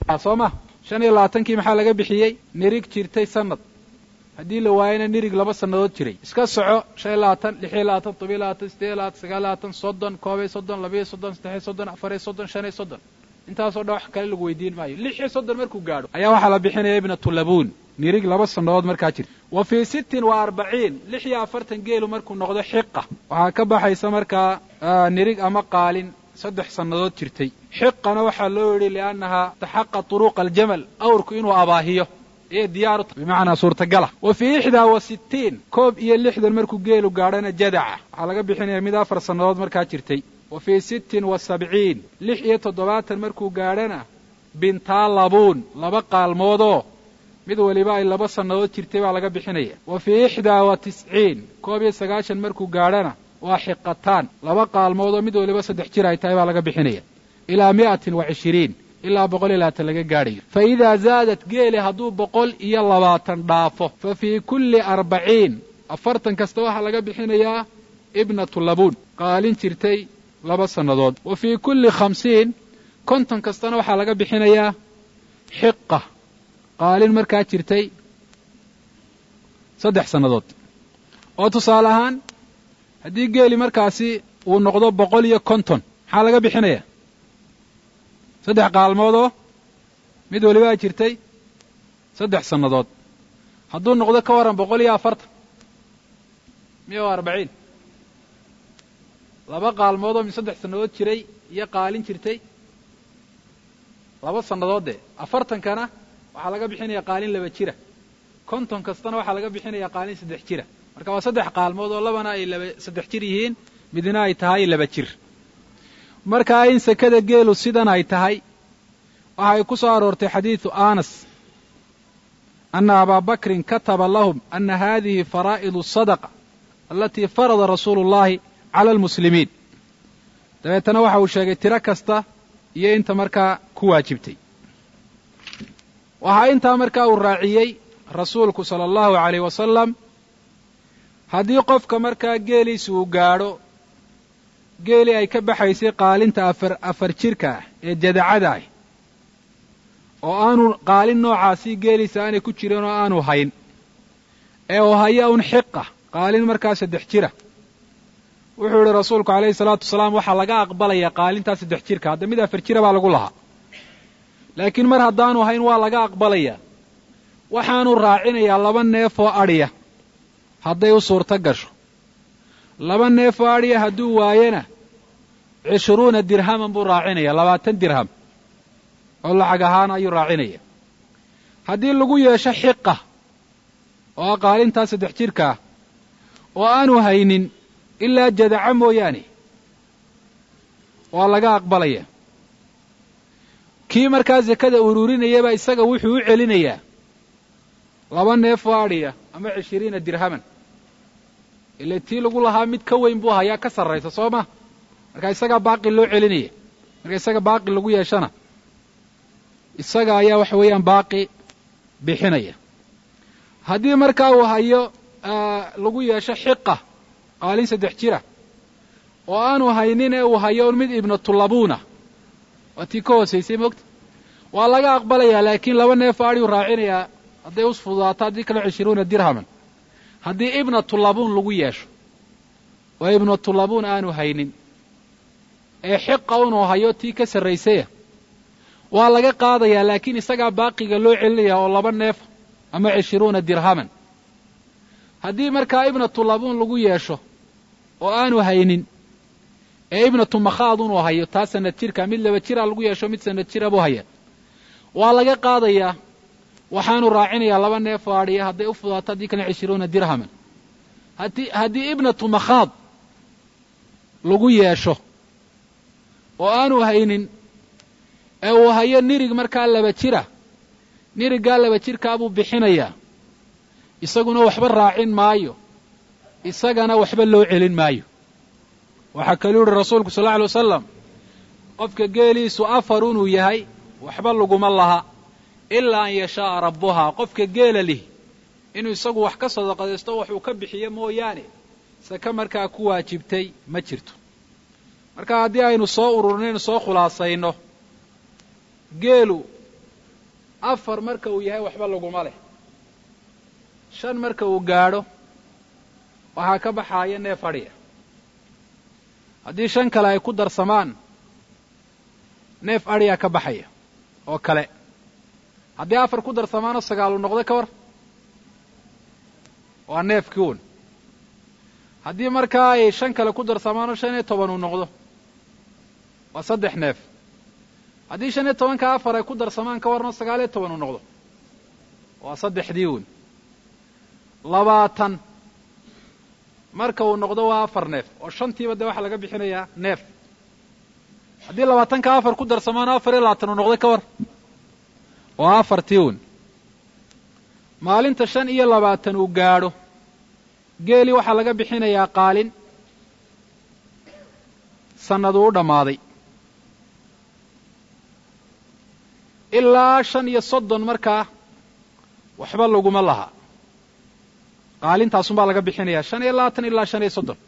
soo ma shan iyo labaatankii maxaa laga bixiyey nirig jirtay sanad haddii la waayana nirig laba sannadood jiray iska soco shan iyo labaatan lix iyo labaatan todobiyo labaatan sideed iyo labaatan sagaal labaatan soddon koobiyo soddon labiyo soddon saddexiyo soddon afariyo soddon shan iyo soddon intaasoo dhan wax kale lagu weydiin maayo lix iyo soddon markuu gaadho ayaa waxaa la bixinaya ibnatulabuun nirig laba sannadood markaa jirta wa fii sittin wa arbaciin lix iyo afartan geelu markuu noqdo xiqa waxaa ka baxaysa markaa nirig ama qaalin saddex sannadood jirtay xiqana waxaa loo yidhi liannahaa taxaqa turuqa aljamal awrku inuu abaahiyo iyo diyaaru bimacnaa suurtagala wa fii ixdaa wa sittiin koob iyo lixdan markuu geelu gaadhana jadaca waxaa laga bixinaya mid afar sannadood markaa jirtay wa fii sittin wa sabciin lix iyo toddobaatan markuu gaadhana bintaa labuun laba qaalmoodoo mid waliba ay laba sannadood jirtay baa laga bixinaya wa fii ixdaa wa tisciin koob iyo sagaashan markuu gaadhana waa xiqataan laba qaalmoodoo mid waliba saddex jir ay tahay baa laga bixinaya ilaa mi'atin wa cishiriin ilaa boqol iyo labaatan laga gaadhayo fa idaa zaadat geeli hadduu boqol iyo labaatan dhaafo fa fii kulli arbaciin afartan kasta waxaa laga bixinayaa ibnatu labuun qaalin jirtay laba sannadood wa fii kulli khamsiin konton kastana waxaa laga bixinayaa xiqa qaalin markaa jirtay saddex sannadood oo tusaale ahaan haddii geeli markaasi uu noqdo boqol iyo konton maxaa laga bixinayaa saddex qaalmoodoo mid waliba ay jirtay saddex sannadood hadduu noqdo ka warran boqol iyo afartan miya o arbaciin laba qaalmoodoo mid saddex sannadood jiray iyo qaalin jirtay laba sannadood dee afartankana waxaa laga bixinaya qaalin laba jira konton kastana waxaa laga bixinaya qaalin saddex jira marka waa saddex qaalmood oo labana ay laba saddex jir yihiin midna ay tahay laba jir markaa in sekada geelu sidan ay tahay waxay ku soo aroortay xadiidu anas ana abaa bakrin kataba lahum ana hadihi faraa'idu sadaqa alatii farada rasuulu اllahi cala almuslimiin dabeetana waxa uu sheegay tiro kasta iyo inta markaa ku waajibtay waxaa intaa markaa uu raaciyey rasuulku sala allahu alayh wasalam haddii qofka markaa geeliisa uu gaadho geelii ay ka baxaysay qaalinta afar afar jirka ah ee jadacada ah oo aanu qaalin noocaasii geeliisa aanay ku jirin oo aanu hayn ee uu haya un xiqa qaalin markaa saddex jira wuxuu idhi rasuulku calayhi salaatu wasalaam waxaa laga aqbalayaa qaalintaa saddex jirka hadda mid afar jira baa lagu lahaa laakiin mar haddaanu hayn waa laga aqbalayaa waxaanu raacinayaa laba neef oo adhiya hadday u suurto gasho laba neef oo adhiya hadduu waayena cishruuna dirhaman buu raacinaya labaatan dirham oo lacag ahaan ayuu raacinaya haddii lagu yeesho xiqa oo ah qaalintaa saddex jirka ah oo aanu haynin ilaa jadaca mooyaane waa laga aqbalaya kii markaa sekada ururinayaba isaga wuxuu u celinayaa laba neef oo adhiya ama cishiriina dirhaman ile tii lagu lahaa mid ka weyn buu hayaa ka sarraysa soo ma marka isagaa baaqi loo celinaya marka isaga baaqi lagu yeeshana isaga ayaa waxa weeyaan baaqi bixinaya haddii markaa uu hayo lagu yeesho xiqa qaalin saddex jira oo aanu haynin ee uu hayo mid ibnatulabuuna waa tii ka hoosaysay moogta waa laga aqbalayaa laakiin laba neef adhiu raacinayaa hadday us fududaato haddii kale cishruuna dirhaman haddii ibnatulabuun lagu yeesho oo ibnatulabuun aanu haynin ee xiqa unuu hayo tii ka sarraysaya waa laga qaadayaa laakiin isagaa baaqiga loo celinaya oo laba neef ama cishruuna dirhaman haddii markaa ibnatulabuun lagu yeesho oo aanu haynin ee ibnatu makhaad unuu hayo taa sanad jirka mid laba jira lagu yeesho mid sanad jira buu haya waa laga qaadayaa waxaanu raacinayaa laba neef oo adhiya hadday u fudaato haddii kale cishruuna dirhaman haddii haddii ibnatu makhaad lagu yeesho oo aanu haynin ee uu hayo nirig markaa laba jira niriggaa laba jirkaa buu bixinayaa isaguna waxba raacin maayo isagana waxba loo celin maayo waxaa kaluu yihi rasuulku sal alla alay wasalam qofka geeliisu afar inuu yahay waxba laguma laha ilaa an yashaaa rabbuhaa qofka geela lihi inuu isagu wax ka sadaqadaysto waxuu ka bixiyo mooyaane sake markaa ku waajibtay ma jirto marka haddii aynu soo ururinaynu soo khulaasayno geelu afar marka uu yahay waxba laguma leh shan marka uu gaadho waxaa ka baxaaya neef adhiya haddii shan kale ay ku darsamaan neef adhiyaa ka baxaya oo kale haddii afar ku darsamaanoo sagaalu noqdo ka war waa neefkii un haddii markaa ay shan kale ku darsamaanoo shan iyo toban uu noqdo waa saddex neef haddii shan iyo tobanka afar ay ku darsamaan ka warno sagaal iyo toban uu noqdo waa saddexdii un labaatan marka uu noqdo waa afar neef oo shantiiba dee waxaa laga bixinayaa neef haddii labaatanka afar ku darsamaano afar iyo labaatan uu noqday ka war waa afartii un maalinta shan iyo labaatan uu gaadho geelii waxaa laga bixinayaa qaalin sannaduu u dhammaaday ilaa shan iyo soddon markaa waxba laguma laha qaalintaasunbaa laga bixinayaa shan iyo labaatan ilaa shan iyo soddon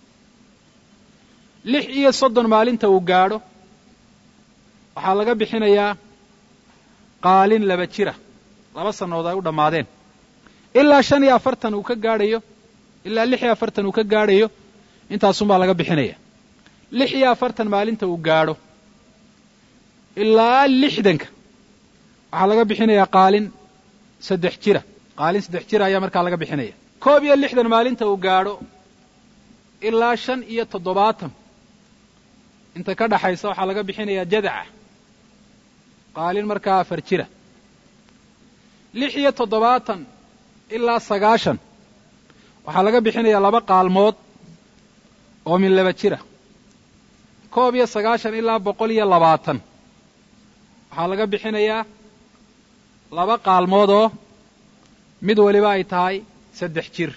lix iyo soddon maalinta uu gaadho waxaa laga bixinayaa qaalin laba jira laba sannadood ay u dhammaadeen ilaa shan iyo afartan uu ka gaadhayo ilaa lix iyo afartan uu ka gaadhayo intaasunbaa laga bixinaya lix iyo afartan maalinta uu gaadho ilaa lixdanka waxaa laga bixinayaa qaalin saddex jira qaalin saddex jira ayaa markaa laga bixinaya koob iyo lixdan maalinta uu gaadho ilaa shan iyo toddobaatan inta ka dhaxaysa waxaa laga bixinayaa jadaca qaalin markaa afar jira lix iyo toddobaatan ilaa sagaashan waxaa laga bixinayaa laba qaalmood oo min laba jira koob iyo sagaashan ilaa boqol iyo labaatan waxaa laga bixinayaa laba qaalmood oo mid waliba ay tahay saddex jir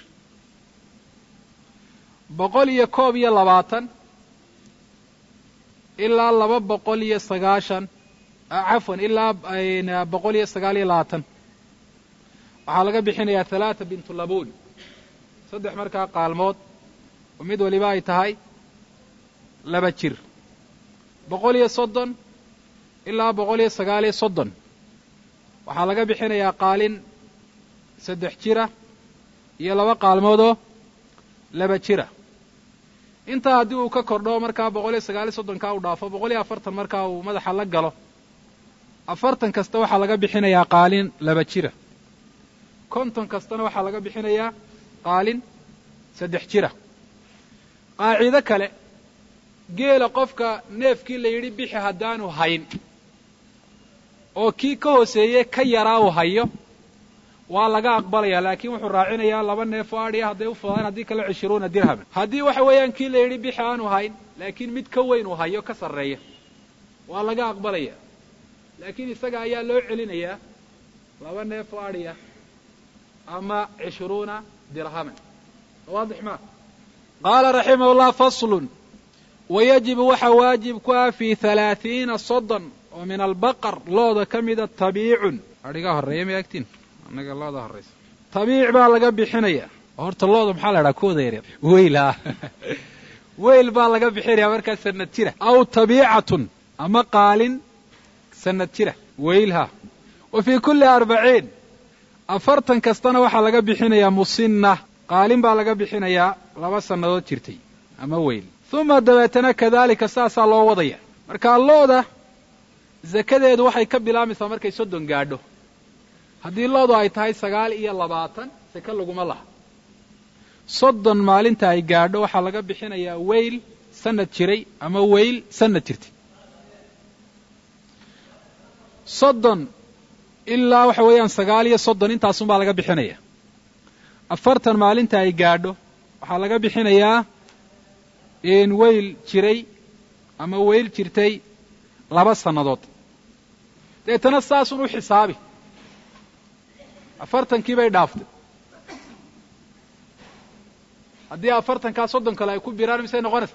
boqol iyo koob iyo labaatan ilaa laba boqol iyo sagaashan cafwan ilaa boqol iyo sagaal iyo labaatan waxaa laga bixinayaa halaata bintu labuun saddex markaa qaalmood oo mid waliba ay tahay laba jir boqol iyo soddon ilaa boqol iyo sagaal iyo soddon waxaa laga bixinayaa qaalin saddex jira iyo laba qaalmoodoo laba jira intaa haddii uu ka kordho markaa boqol iyo sagaal iyo soddonkaa uu dhaafo boqol iyo afartan markaa uu madaxa la galo afartan kasta waxaa laga bixinayaa qaalin laba jira konton kastana waxaa laga bixinayaa qaalin saddex jira qaacido kale geela qofka neefkii la yidhi bixi haddaanu hayn oo kii ka hooseeye ka yaraa uu hayo waa laga aqbalayaa laakiin wuxuu raacinayaa laba neef oo adhiya hadday u fudaan haddii kale cishiruuna dirhaman haddii waxa weeyaan kii la yidhi bixi aanu hayn laakiin mid ka weyn uu hayo ka sarreeya waa laga aqbalaya laakiin isaga ayaa loo celinayaa laba neef oo adhiya ama cishruuna dirhaman waadix ma qaala raximah llah faslun wayajibu waxaa waajib ku ah fii halaathiina soddon oo min albaqar looda ka mida tabiicun adhigaa horreeya ma agtiin annaga looda horraysa tabiic baa laga bixinaya horta looda maxaa la idhaha kuwada yaryar weyl ah weyl baa laga bixinaya markaa sanad jira aw tabiicatun ama qaalin sanad jira weylha wa fii kulli arbaciin afartan kastana waxaa laga bixinayaa musinna qaalin baa laga bixinayaa laba sannadood jirtay ama weyl uma dabeetana kadaalika saasaa loo wadaya marka looda zakadeedu waxay ka bilaamaysaa markay soddon gaadho haddii loodu ay tahay sagaal iyo labaatan sake laguma laha soddon maalinta ay gaadho waxaa laga bixinayaa weyl sanad jiray ama weyl sanad jirtay soddon ilaa waxa weeyaan sagaal iyo soddon intaasunbaa laga bixinaya afartan maalinta ay gaadho waxaa laga bixinayaa weyl jiray ama weyl jirtay laba sannadood deetana saasun u xisaabi afartankii bay dhaaftay haddii afartankaa soddon kale ay ku biraan misay noqonaysa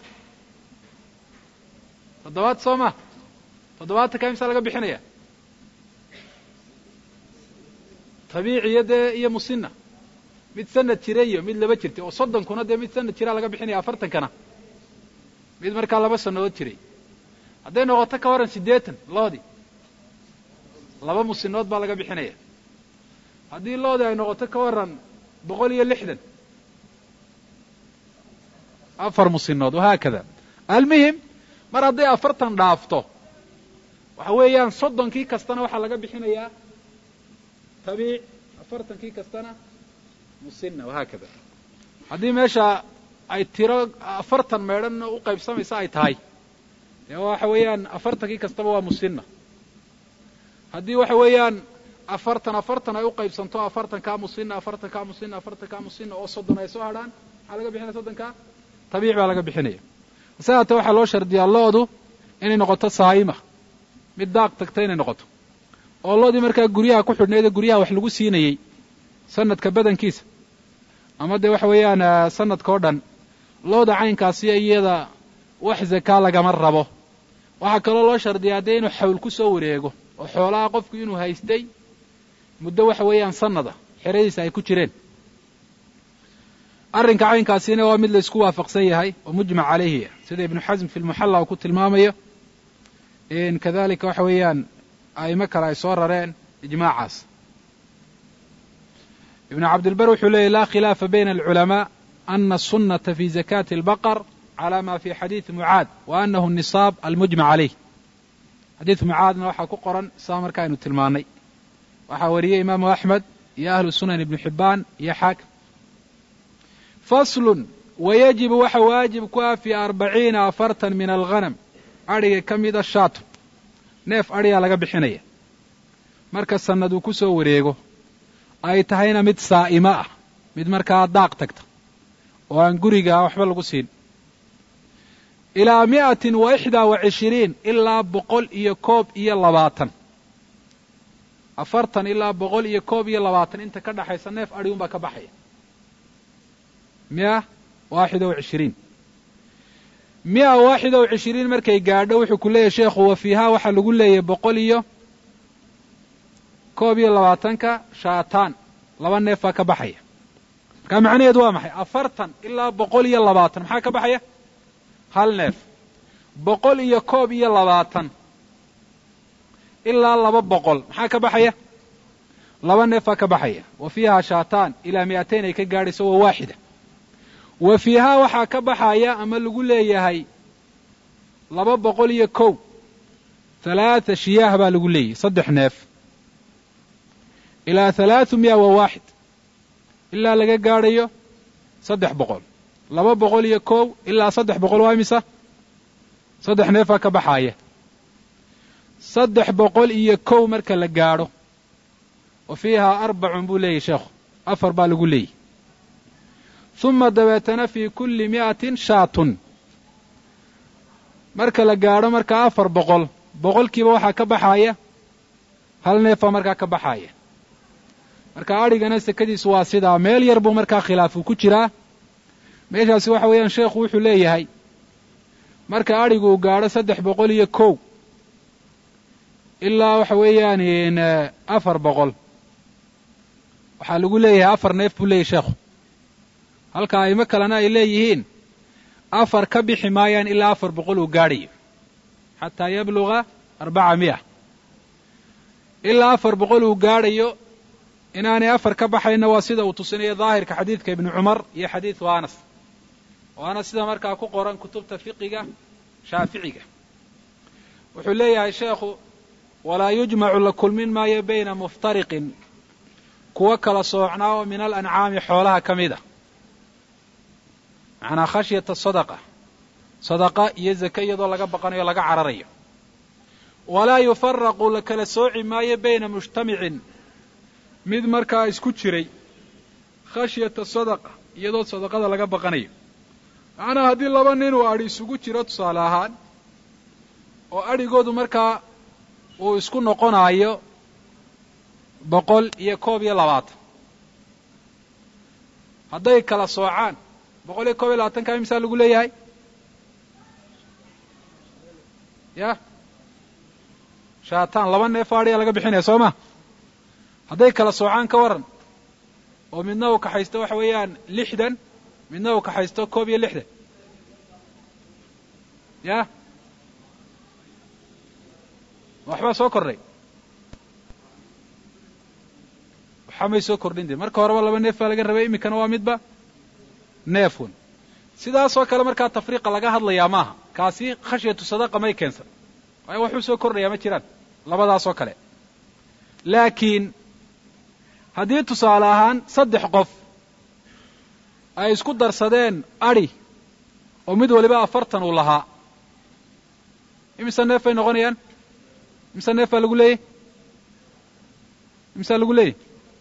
toddobaad soo ma toddobaatankaa misaa laga bixinaya tabiiciyo dee iyo musinna mid sanad jira iyo mid laba jirtay oo soddonkuna dee mid sanad jiraa laga bixinaya afartankana mid markaa laba sannadood jiray hadday noqoto ka waran siddeetan loodii laba musinood baa laga bixinaya haddii loodi ay noqoto ka waran boqol iyo lixdan afar musinood wahaakada almuhim mar hadday afartan dhaafto waxa weeyaan soddonkii kastana waxaa laga bixinayaa tabiic afartankii kastana musina wahaakada haddii meesha ay tiro afartan meedhan u qaybsamaysa ay tahay dee waxa weeyaan afartankii kastaba waa musina haddii waxa weeyaan afartan afartan ay u qaybsanto afartankaa musina afartankaa musina afartankaa musina oo soddon ay soo hadhaan maxaa laga bixinaya soddonkaa tabiic baa laga bixinaya hase haatee waxaa loo shardiyaa lo-du inay noqoto saayima mid daaq tagta inay noqoto oo loodii markaa guryaha ku xidhnaydee guryaha wax lagu siinayey sanadka badankiisa ama dee waxa weeyaan sanadka o dhan looda caynkaasiyo iyada wax zakaa lagama rabo waxaa kaloo loo shardiyaa dee inuu xawl ku soo wareego oo xoolaha qofku inuu haystay muddo waxa weeyaan sanada xeradiisa ay ku jireen arrinka caynkaasina waa mid la isku waafaqsan yahay oo mujmac calayhi sida ibnu xasm fi lmuxalla uu ku tilmaamayo kadalika waxa weeyaan a'imo kale ay soo rareen ijmaacaas ibnu cabdilbar wuxuu leeyay laa khilaafa bayna alculamaa ana asunata fi zakati albaqar cala ma fi xadiidi mucaad wa anahu nisaab almujmac calayh xadiid mucaadna waxaa ku qoran saa marka aynu tilmaannay waxaa wariyey imaamu axmed iyo ahlu sunan ibnu xibbaan iyo xaakim faslun wayajibu waxa waajib ku ah fii arbaciina afartan min alghanam adhiga ka mida shaato neef adhigaa laga bixinaya marka sannad uu ku soo wareego ay tahayna mid saa'imo ah mid markaa daaq tagta oo aan guriga waxba lagu siin ilaa mi'atin wa ixdaa wa cishiriin ilaa boqol iyo koob iyo labaatan afartan ilaa boqol iyo koob iyo labaatan inta ka dhaxaysa neef adhi unbaa ka baxaya mia waaxida wa cishiriin mia waaxida wa cishiriin markay gaadho wuxuu ku leeyahy sheekhu wa fiihaa waxaa lagu leeyahy boqol iyo koob iyo labaatanka shaataan laba neef baa ka baxaya markaa macnaheedu waa maxay afartan ilaa boqol iyo labaatan maxaa ka baxaya hal neef boqol iyo koob iyo labaatan ilaa laba boqol maxaa ka baxaya laba neef baa ka baxaya wa fiihaa shaataan ilaa mi'atayn ay ka gaadhayso waa waaxida wa fiihaa waxaa ka baxaya ama lagu leeyahay laba boqol iyo kow halaata shiyaah baa lagu leeyahay saddex neef ilaa halaathu miya wa waaxid ilaa laga gaadhayo saddex boqol laba boqol iyo kow ilaa saddex boqol waa imisa saddex neefaa ka baxaaya saddex boqol iyo kow marka la gaadho wa fiihaa arbacun buu leeyahy sheekhu afar baa lagu leeyahy huma dabeetana fii kulli mi'atin shaatun marka la gaadho markaa afar boqol boqolkiiba waxaa ka baxaaya hal neefaa markaa ka baxaaya marka adhigana sekadiisu waa sidaa meel yar buu markaa khilaafu ku jiraa meeshaasi waxa weeyaan sheekhu wuxuu leeyahay marka adhigu uu gaadho saddex boqol iyo kow ilaa waxa weeyaan afar boqol waxaa lagu leeyahay afar neef buu leeyahy sheekhu halka aimo kalena ay leeyihiin afar ka bixi maayaan ilaa afar boqol uu gaadhayo xataa yabluga arbaca miya ilaa afar boqol uu gaadhayo inaanay afar ka baxayna waa sida uu tusinayo daahirka xadiidka ibnu cumar iyo xadiidku anas waana sida markaa ku qoran kutubta fiqiga shaaficiga wuxuu leeyahay sheekhu walaa yujmacu la kulmin maayo bayna muftariqin kuwa kala soocnaa oo min alancaami xoolaha ka mid a macnaa khashyata sadaqa sadaqa iyo zake iyadoo laga baqanayo laga cararayo walaa yufaraqu la kala sooci maayo bayna mujtamicin mid markaa isku jiray khashyata sadaqa iyadoo sadaqada laga baqanayo macnaa haddii laba nin uu adhi isugu jiro tusaale ahaan oo adhigoodu markaa uu isku noqonaayo boqol iyo koob iyo labaatan hadday kala soocaan boqol iyo koob iyo labaatanka imisaa lagu leeyahay ya shaataan laba neef adhiyaa laga bixinaya soo ma hadday kala soocaan ka waran oo midna uu kaxaysto waxa weeyaan lixdan midna uu kaxaysto koob iyo lixdan ya waxbaa soo kordhay waxba may soo kordhin de marka horeba laba neef baa laga rabay iminkana waa midba neefun sidaasoo kale markaa tafriiqa laga hadlayaa maaha kaasi khashyatu sadaqa may keensan waayo waxuu soo kordhayaa ma jiraan labadaasoo kale laakiin haddii tusaale ahaan saddex qof ay isku darsadeen adhi oo mid waliba afartan uu lahaa imise neef bay noqonayaan imise neef baa lagu leeyay imisaa lagu leeyay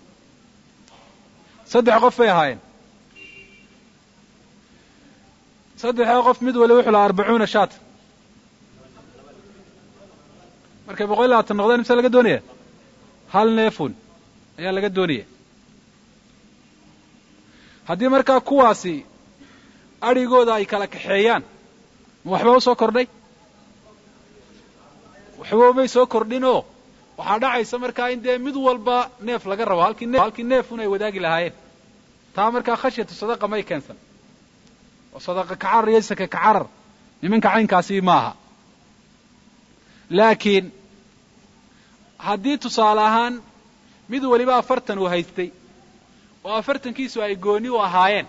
saddex qof bay ahaayeen saddexdaa qof mid waliba wuxuu lahaa arbacuuna shaat markay boqol iyo labaatan noqdeen imse laga doonaya hal neefun ayaa laga doonaya haddii markaa kuwaasi adhigooda ay kala kaxeeyaan ma waxba u soo kordhay waxba umay soo kordhinoo waxaa dhacaysa markaa in dee mid walba neef laga rabo halkii ne halkii neefun ay wadaagi lahaayeen taa markaa khashyatu sadaqa may keensan oo sadaqa kacarar iyo sake kacarar nimanka caynkaasi maaha laakiin haddii tusaale ahaan mid waliba afartan uu haystay oo afartankiisu ay gooni u ahaayeen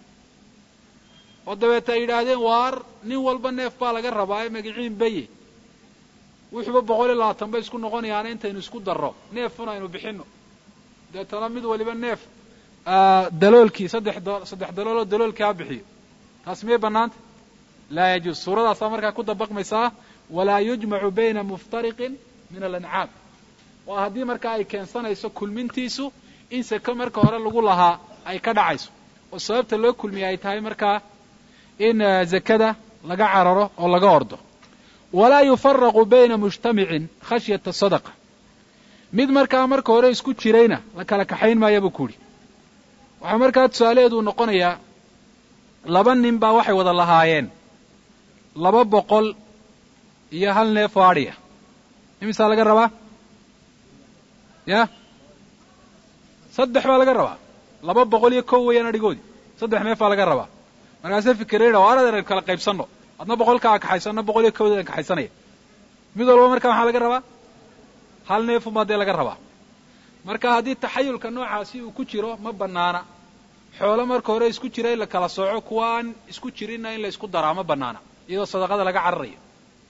oo dabeeta ay yidhaahdeen waar nin walba neef baa laga rabaa ee magiciin beye wuxuuba boqol iyo labaatan bay isku noqonayaana intaynu isku darro neefun aynu bixinno deetana mid waliba neef daloolkii saddex saddex dalooloo daloolkii ha bixiyo taas miyay bannaanta laa yajuus suuradaasaa markaa ku dabaqmaysaa walaa yujmacu bayna muftariqin min alancaam waa haddii markaa ay keensanayso kulmintiisu in seke marka hore lagu lahaa ay ka dhacayso oo sababta loo kulmiya ay tahay markaa in zakada laga cararo oo laga ordo walaa yufaraqu bayna mujtamicin khashyata sadaqa mid markaa marka hore isku jirayna la kala kaxayn maaya buu ku yidhi waxaa markaa tusaalaheedu noqonayaa laba nin baa waxay wada lahaayeen laba boqol iyo hal neef oo adhiya imisaa laga rabaa ya saddex baa laga rabaa laba boqol iyo kow weeyaan adhigoodii saddex neef baa laga rabaa markaase fikirayna waa aradeer kala qaybsanno adna boqolkaa kaxayso adna boqol iyo kowdeedan kaxaysanaya mid walba markaa maxaa laga rabaa hal neefun baa dee laga rabaa marka haddii taxayulka noocaasi uu ku jiro ma bannaana xoolo marka hore isku jira in la kala sooco kuwa aan isku jirinna in la isku daraa ma bannaana iyadoo sadaqada laga cararayo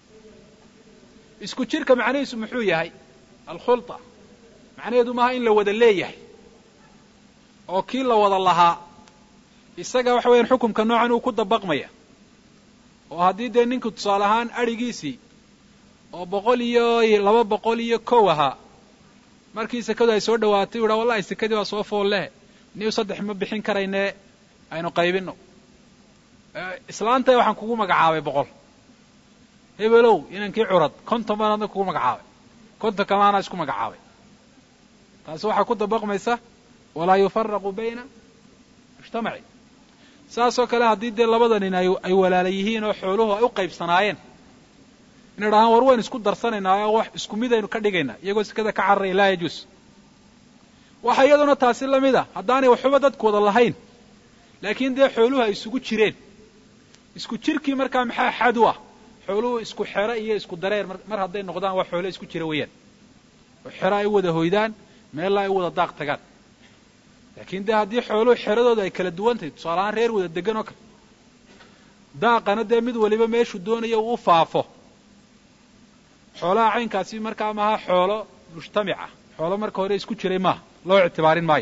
isku jirka macnihiisu muxuu yahay alkhulta macnaheedu maaha in la wada leeyahay oo kii la wada lahaa isaga waxa weeyaan xukumka noocan uu ku dabaqmaya oo haddii dee ninku tusaale ahaan adhigiisii oo boqol iyo laba boqol iyo kow ahaa markii sekadu ay soo dhawaatay u yidhaa wallahi sekadii waa soo fool leh niu saddex ma bixin karayne aynu qaybinno islaantay waxaan kugu magacaabay boqol hebelow inankii curad konton baan adna kugu magacaabay konton kamaana isku magacaabay taasi waxaa ku dabaqmaysa walaa yufaraqu bayna mujtamacin saasoo kale haddii dee labada nin ay walaala yihiin oo xooluhu ay u qaybsanaayeen inay dhahaan war waynu isku darsanaynaa oo wax isku mid aynu ka dhigaynaa iyagoo sekada ka cararaya laa yajuus waxa iyaduna taasi la mid a haddaanay waxuba dadku wada lahayn laakiin dee xooluhu ay isugu jireen isku jirkii markaa maxaa xad u ah xooluhu isku xero iyo isku dareer mar hadday noqdaan waa xoolo isku jira weeyaan oo xero ay u wada hoydaan meella ay u wada daaq tagaan laakiin dee haddii xooluhu xeradooda ay kala duwan tahay tusaale ahaan reer wada degan oo kale daaqana dee mid waliba meeshuu doonayo uu u faafo xoolaha caynkaasi markaa maaha xoolo mujtamica xoolo marka hore isku jiray maaha loo ictibaarin maayo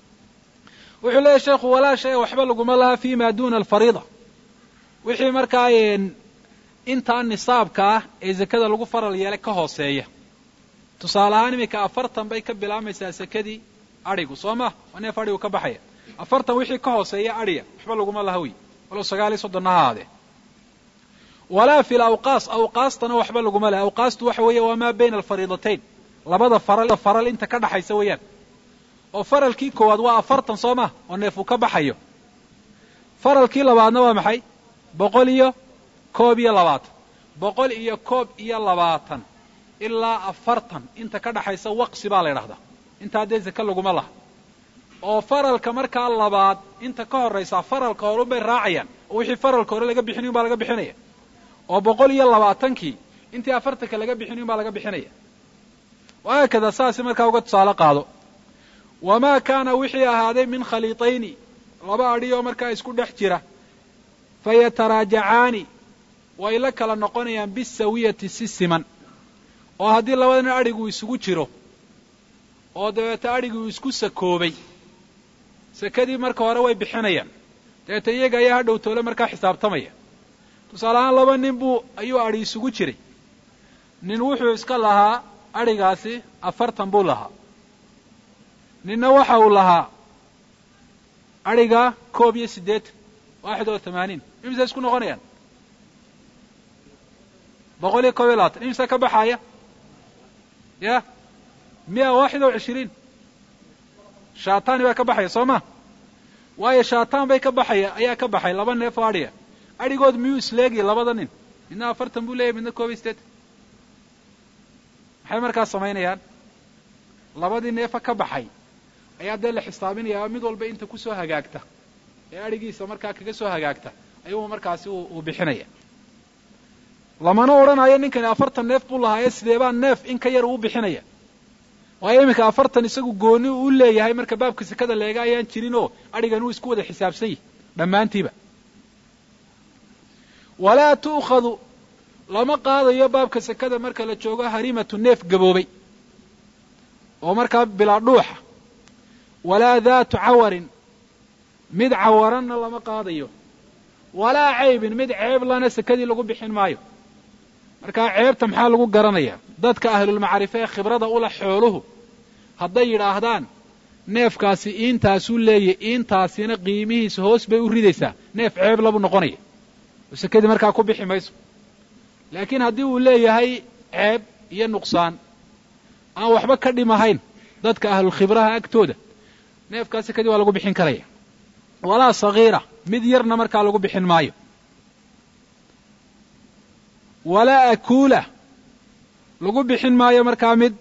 wuxuu leeyahy sheekhu walaa shay waxba laguma laha fi ma duna alfariida wixii markaa intaa nisaabka ah ee zakada lagu faral yeelay ka hooseeya tusaale ahaan iminka afartan bay ka bilaamaysaa sekadii adhigu soo ma waa neef adhigu ka baxaya afartan wixii ka hooseeya adhiga waxba laguma laha wey walow sagaal iyo soddonna ha ahaadee walaa fi lawqaas awqaastana waxba laguma laha awqaastu waxa weeye waa maa bayna alfariidatayn labada faral faral inta ka dhaxaysa weeyaan oo faralkii koowaad waa afartan soo ma oo neef uu ka baxayo faralkii labaadna waa maxay boqol iyo koob iyo labaatan boqol iyo koob iyo labaatan ilaa afartan inta ka dhaxaysa waqsi baa la ydhahdaa intaa dee zake laguma laha oo faralka markaa labaad inta ka horraysaa faralka horun bay raacayaan oo wixii faralka hore laga bixinayn baa laga bixinaya oo boqol iyo labaatankii intii afartanka laga bixinayn baa laga bixinaya wahaakada saasi markaa uga tusaale qaado wamaa kaana wixii ahaaday min khaliitayni laba adhi oo markaa isku dhex jira fayataraajacaani way la kala noqonayaan bisawiyati si siman oo haddii labadana adhigu isugu jiro oo dabeeta adhigii uu isku sakoobay sakadii marka hore way bixinayaan dabeeta iyaga ayaa hadhow toole markaa xisaabtamaya tusaale ahaan laba nin buu ayuu adhi isugu jiray nin wuxuu iska lahaa adhigaasi afartan buu lahaa ninna waxa uu lahaa adhiga koob iyo siddeetan waaxid oo tamaaniin imisa isku noqonayaan boqol iyo koob iyo labaatan imisa ka baxaya ya miya waaxid oo cishiriin shaatani baa ka baxaya soo ma waayo shaataan bay ka baxaya ayaa ka baxay laba neef oo adhiga adhigood miyuu isleegaya labada nin midna afartan buu leeyahy midna koob iyo siddeetan maxay markaas samaynayaan labadii neefa ka baxay ayaa dee la xisaabinayaa mid walba inta kusoo hagaagta ee adhigiisa markaa kaga soo hagaagta ayuu markaasi uu bixinaya lamana odhanayo ninkani afartan neef buu lahaaye sideebaa neef in ka yar uu bixinaya waayo iminka afartan isagu gooni u leeyahay marka baabka sekada leega ayaan jirin oo adhigan uu isku wada xisaabsan yahy dhammaantiiba walaa tu'khadu lama qaadayo baabka sekada marka la joogo harimatu neef gaboobay oo markaa bilaa dhuuxa walaa daatu cawarin mid cawaranna lama qaadayo walaa caybin mid ceeb lana sekadii lagu bixin maayo markaa ceebta maxaa lagu garanayaa dadka ahlulmacrife ee khibrada ula xooluhu hadday yidhaahdaan neefkaasi iintaasuu leeyahy iintaasina qiimihiisa hoos bay u ridaysaa neef ceeb labuu noqonaya oo sekadii markaa ku bixi mayso laakiin haddii uu leeyahay ceeb iyo nuqsaan aan waxba ka dhimahayn dadka ahlulkhibraha agtooda neefkaa sekadii waa lagu bixin karaya walaa sagiira mid yarna markaa lagu bixin maayo walaa akuula lagu bixin maayo markaa mid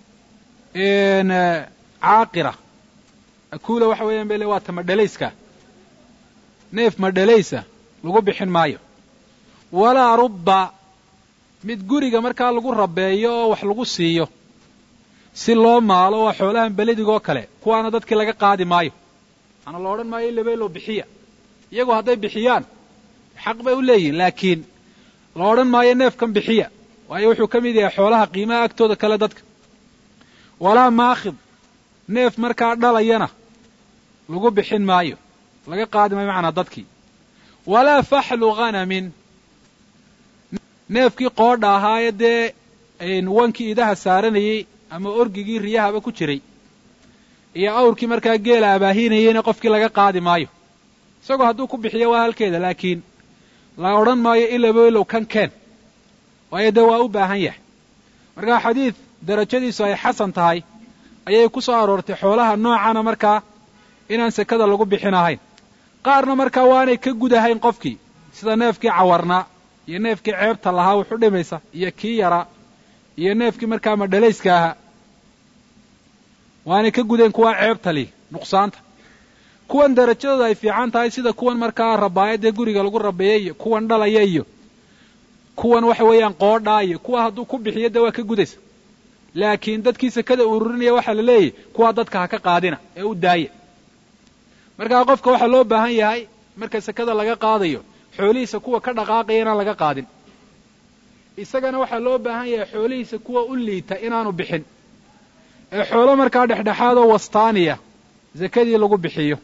caaqira akuula waxa weeyaan bele waa ta madhalayska neef madhalaysa lagu bixin maayo walaa rubba mid guriga markaa lagu rabeeyo oo wax lagu siiyo si loo maalo waa xoolahan beledigoo kale kuwaana dadkii laga qaadi maayo ana la odhan maayo labeelow bixiya iyagu hadday bixiyaan xaq bay u leeyihin laakiin la odhan maayo neefkan bixiya waayo wuxuu ka mid yahay xoolaha qiimaha agtooda kale dadka walaa maakhid neef markaa dhalayana lagu bixin maayo laga qaadi maayo macnaa dadkii walaa faxlu khanamin neefkii qoodha ahaaye dee wankii idaha saaranayey ama orgigii riyahaba ku jiray iyo awrkii markaa geela abaahinayeyna qofkii laga qaadi maayo isagoo hadduu ku bixiyo waa halkeeda laakiin la odhan maayo ilabo ilow kan keen waayo dee waa u baahan yahay markaa xadiid darajadiisu ay xasan tahay ayay ku soo aroortay xoolaha noocana markaa inaan sekada lagu bixin ahayn qaarna markaa waanay ka gudahayn qofkii sida neefkii cawarnaa iyo neefkii ceebta lahaa wuxu dhimaysa iyo kii yaraa iyo neefkii markaa madhalayska ahaa waanay ka gudeen kuwaa ceebta li nuqsaanta kuwan darajadooda ay fiican tahay sida kuwan markaa rabaayadee guriga lagu rabeeyey iyo kuwan dhalaya iyo kuwan waxa weeyaan qoodhaa iyo kuwa hadduu ku bixiyo dee waa ka gudaysa laakiin dadkii sekada ururinaya waxaa la leeyahy kuwaa dadka ha ka qaadina ee u daaya markaa qofka waxaa loo baahan yahay marka sekada laga qaadayo xoolihiisa kuwa ka dhaqaaqaya inaan laga qaadin isagana waxaa loo baahan yahay xoolihiisa kuwa u liita inaanu bixin ee xoolo markaa dhexdhexaadoo wastaaniya zakadii lagu bixiyo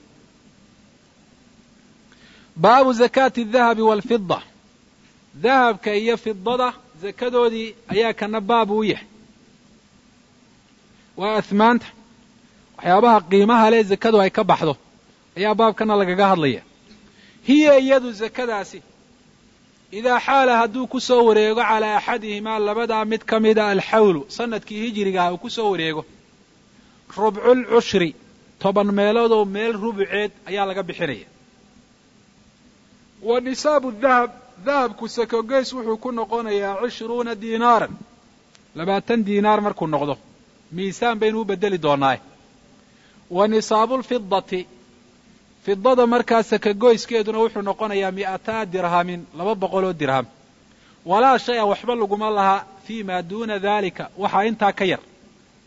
baabu zakaati adahabi waalfida dahabka iyo fidada zakadoodii ayaa kana baab u yahay waa ahmaanta waxyaabaha qiimaha leh zakadu ay ka baxdo ayaa baabkana lagaga hadlaya hiya iyadu zakadaasi idaa xaala hadduu ku soo wareego calaa axadihimaa labadaa mid ka mida alxawlu sanadkii hijirigaah uu ku soo wareego rubculcushri toban meeloodoo meel rubuceed ayaa laga bixinaya wa nisaabu dahab dahabku sakogeys wuxuu ku noqonayaa cishruuna diinaaran labaatan diinaar markuu noqdo miisaan baynu u beddeli doonaaye wa nisaabulfidati fidada markaa sakagoyskeeduna wuxuu noqonayaa mi'ataa dirhamin laba boqoloo dirham walaa shay a waxba laguma laha fii maa duuna daalika waxaa intaa ka yar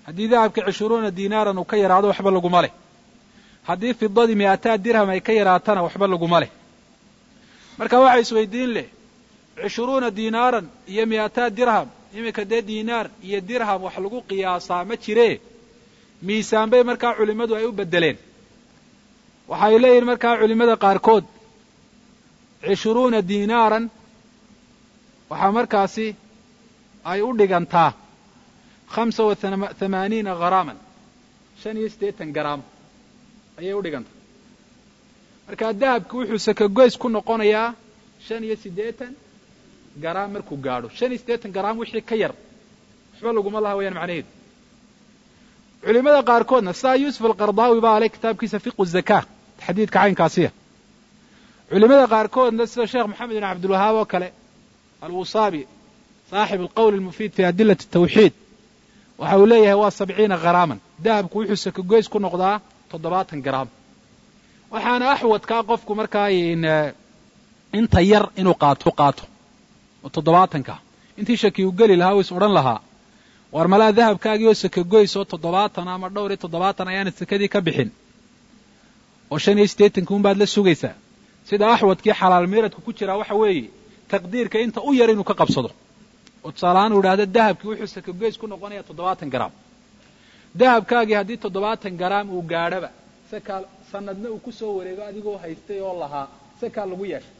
haddii dahabka cishruuna diinaaran uu ka yaraado waxba laguma leh haddii fidadii mi'ataa dirham ay ka yaraatana waxba laguma leh marka waxa isweydiin leh cishruuna diinaaran iyo mi'ataa dirham iminka dee diinaar iyo dirham wax lagu qiyaasaa ma jiree miisaan bay markaa culimmadu ay u beddeleen waxay leeyihin markaa culimmada qaarkood cishruuna diinaaran waxaa markaasi ay u dhigantaa khamsa wa thamaaniina gharaaman shan iyo siddeetan garaam ayay u dhigantaa markaa dahabki wuxuu sakagoys ku noqonayaa shan iyo siddeetan garaam markuu gaadho shan iyo siddeetan garaam wixii ka yar waxba laguma laha wayaan macnaheedu culimada qaarkoodna sidaa yuusuf alqardaawi baa aleh kitaabkiisa fiqu zakaa taxdiidka caynkaasiya culimada qaarkoodna sida sheekh moxamed bin cabdilwahaab oo kale alwusaabi saaxib alqowl almufiid fi adilati tawxiid waxa uu leeyahay waa sabciina gharaaman dahabku wuxuu sakagoys ku noqdaa toddobaatan garaam waxaana axwadkaa qofku markaa inta yar inuu qaato qaato oo toddobaatanka intii shaki uu geli lahaa u is odhan lahaa war malaa dahabkaagii oo sakagoys oo toddobaatan ama dhowr iyo toddobaatan ayaanad sakadii ka bixin oo shan iyo siddeetanka unbaad la sugaysaa sida axwadkii xalaal miiradku ku jiraa waxa weeye taqdiirka inta u yar inuu ka qabsado oo tusaalahaan uu idhahdo dahabkii wuxuu sakagoys ku noqonayaa toddobaatan garaam dahabkaagii haddii toddobaatan garaam uu gaadhaba sakaa sanadna uu ku soo wareego adigoo haystay oo lahaa sakaa lagu yeeshay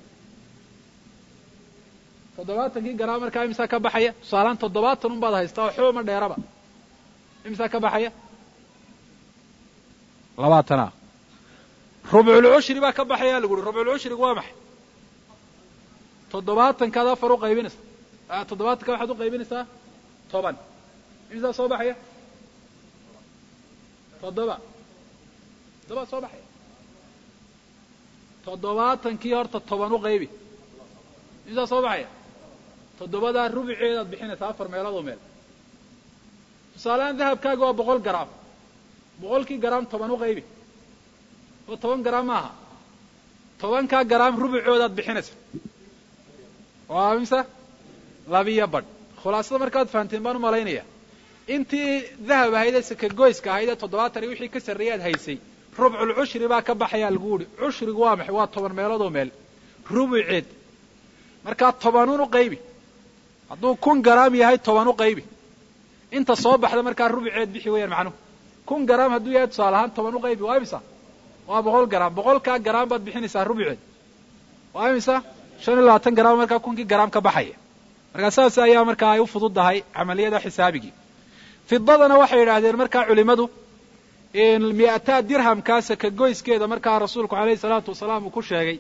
toddobaatankii garaam markaa imisaa ka baxaya tusaalahaan toddobaatan un baad haystaa oo xooba ma dheeraba imisaa ka baxaya labaatana rubculcushri baa ka baxaya lagu uhi rubculcushrigu waa maxay toddobaatankaad afar u qaybinaysa toddobaatanka waxaad u qaybinaysaa toban imisaa soo baxaya toddoba toddoba soo baxaya toddobaatankii horta toban u qaybi imisaa soo baxaya toddobadaa rubuceedaad bixinaysaa afar meeloodoo meel tusaalehaan dahabkaaga waa boqol garaam boqolkii garaam toban u qaybi oo toban garaam maaha tobankaa garaam rubucoodaad bixinaysa waa imse labiyo badh khulaasada markaad fahanteen baan u malaynaya intii dahab ahaydee sakagoyska ahayd ee toddobaatan iyo wixii ka sarreeyaad haysay rubcul cushri baa ka baxayaa lagu uhi cushrigu waa maxay waa toban meeloodoo meel rubuceed markaa tobanuun u qaybi hadduu kun garaam yahay toban u qaybi inta soo baxda markaa rubuceed bixi weeyaan macnuhu kun garaam hadduu yahay tusaale ahaan toban u qaybi waa imisa waa boqol garaam boqolkaa garaam baad bixinaysaa rubuceed waa imisa shan iyo labaatan garaam markaa kunkii garaam ka baxaya markaa saas ayaa markaa ay u fududdahay camaliyada xisaabigii fidadana waxay yidhaahdeen markaa culimmadu mi'ataa dirhamkaa sakagoyskeeda markaa rasuulku alayhi salaatu wasalaam uu ku sheegay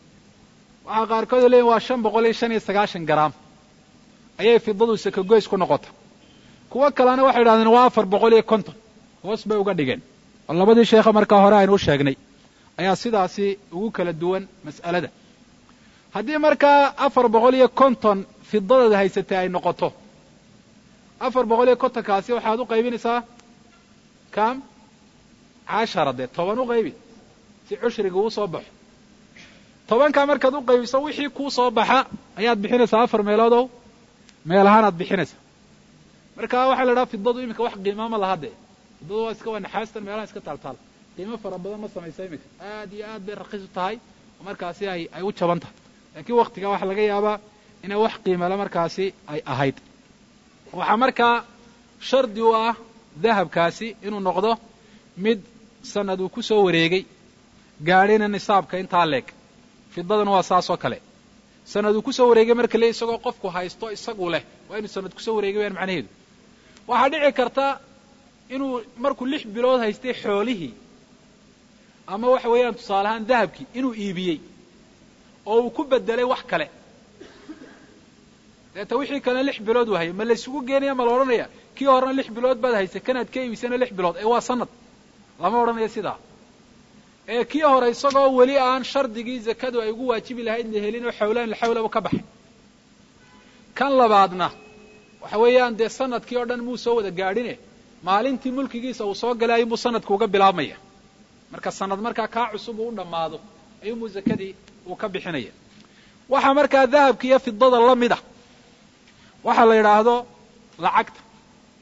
waxaa qaarkood leeyiin waa shan boqol iyo shan iyo sagaashan garaam ayay fidadu sakagoys ku noqota kuwo kalena waxay yidhahdeen waa afar boqol iyo konton hoos bay uga dhigeen oo labadii sheekha markaa hore aynu u sheegnay ayaa sidaasi ugu kala duwan mas'alada haddii markaa afar boqol iyo konton fidadada haysatay ay noqoto afar boqol iyo kontonkaasi waxaad u qaybinaysaa kam cashara dee toban u qaybi si cushriga uu soo baxo tobankaa markaad u qaybiso wixii kuu soo baxa ayaad bixinaysaa afar meeloodow meel ahaanaad bixinaysaa marka waxaa la idhaha fidadu iminka wax qiimaama laha dee fidadu waa iska waa naxaastan meelaha iska taaltaal qiimo fara badan ma samaysa iminka aad iyo aad bay raqiis u tahay oo markaasi ay ay u jaban tahay laakiin waktigaa waxaa laga yaabaa inay wax qiimale markaasi ay ahayd waxaa markaa shardi u ah dahabkaasi inuu noqdo mid sanad uu ku soo wareegay gaadhina nisaabka intaa leeg fidadana waa saas oo kale sanad uu ku soo wareegay marka le isagoo qofku haysto isagu leh waa inuu sanad kusoo wareegay wayaan macnaheedu waxaa dhici karta inuu markuu lix bilood haystay xoolihii ama waxa weeyaan tusaale ahaan dahabkii inuu iibiyey oo uu ku bedelay wax kale deeta wixii kalena lix bilood uu hayay ma laysugu geenaya ma la odhanaya kii horena lix bilood baad haysay kanaad ka iibisana lix bilood ee waa sanad lama odhanayo sidaa ee kii hore isagoo weli aan shardigii zakadu ay ugu waajibi lahayd la helin oo xawlaan laxawlaba ka baxay kan labaadna waxa weeyaan dee sanadkii oo dhan muu soo wada gaadhine maalintii mulkigiisa uu soo galay ayuunbuu sanadku uga bilaabmaya marka sanad markaa kaa cusub uu u dhammaado ayuunbuu zakadii uu ka bixinaya waxaa markaa dahabka iyo fidada la mid a waxaa la yidhaahdo lacagta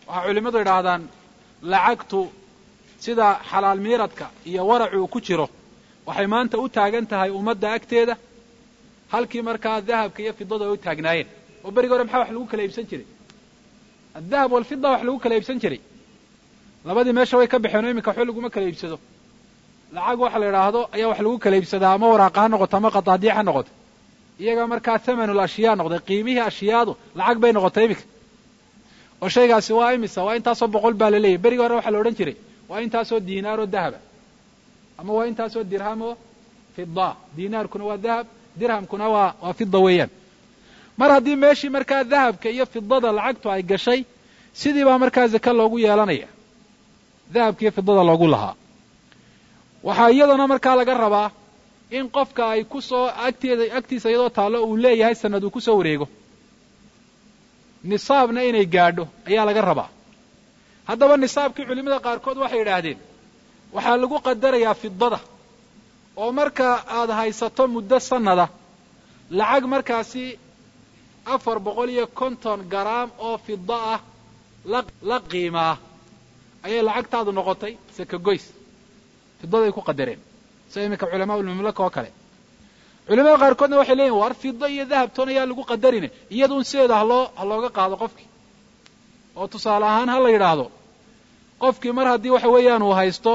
waxaa culimmadu idhaahdaan lacagtu sida xalaal miiradka iyo waracu uu ku jiro waxay maanta u taagan tahay ummadda agteeda halkii markaa dahabka iyo fidada ay u taagnaayeen oo berigi hore maxaa wax lagu kala iibsan jiray addahab walfida wax lagu kala iibsan jiray labadii meesha way ka baxeen oo iminka waxba laguma kala iibsado lacag waxa la idhaahdo ayaa wax lagu kala iibsadaa ama waraaqa ha noqoto ama qadaadiic ha noqoto iyaga markaa thamanul ashyaa noqday qiimihii ashyaadu lacag bay noqotay iminka oo shaygaasi waa imisa waa intaasoo boqol baa la leeyahy berigi hore waxaa la odhan jiray waa intaasoo diinaaroo dahaba ama waa intaasoo dirhamoo fida diinaarkuna waa dahab dirhamkuna waa waa fida weeyaan mar haddii meeshii markaa dahabka iyo fidada lacagtu ay gashay sidii baa markaa zake loogu yeelanaya dahabka iyo fidada loogu lahaa waxaa iyadana markaa laga rabaa in qofka ay ku soo agteeda agtiisa iyadoo taallo uu leeyahay sanad uu ku soo wareego nisaabna inay gaadho ayaa laga rabaa haddaba nisaabkii culimmada qaarkood waxay yidhaahdeen waxaa lagu qadarayaa fidada oo marka aad haysato muddo sannada lacag markaasi afar boqol iyo konton garaam oo fida ah la la qiimaa ayay lacagtaadu noqotay sakagoys fidaday ku qadareen sida iminka culamaa ulmamlaka oo kale culimada qaarkoodna waxay leeyihin war fido iyo dahabtoon ayaa lagu qadarine iyaduun sideeda haloo ha looga qaado qofkii oo tusaale ahaan ha la yidhaahdo qofkii mar haddii waxa weeyaan uu haysto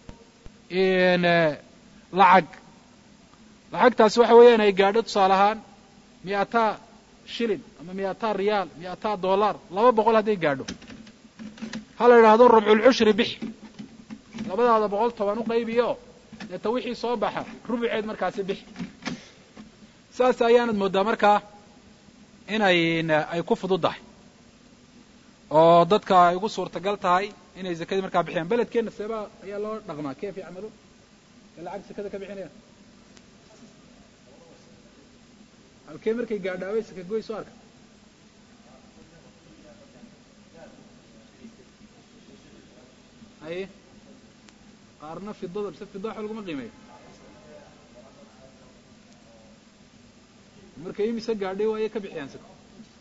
lacag lacagtaasi waxa weeyaan ay gaadho tusaale ahaan miataa shilin ama miataa riyaal miataa dollar laba boqol hadday gaadho ha la yidhaahdo rubculcushri bix labadaada boqol toban u qaybiyo deeta wixii soo baxa rubuceed markaasi bix saas ayaanad mooddaa markaa inay ay ku fududdahay oo dadka ay ugu suurtagal tahay inay zakadii markaa bixiyaan beledkeenna seebaa ayaa loo dhaqmaa kayf yacmaluun ee lacag sakada ka bixinayaan halkee markay gaadhaaway saka goy soo arka haye qaarna fidada mise fida waxba laguma qiimeeyo markay imise gaadhay waayay ka bixiyaan sako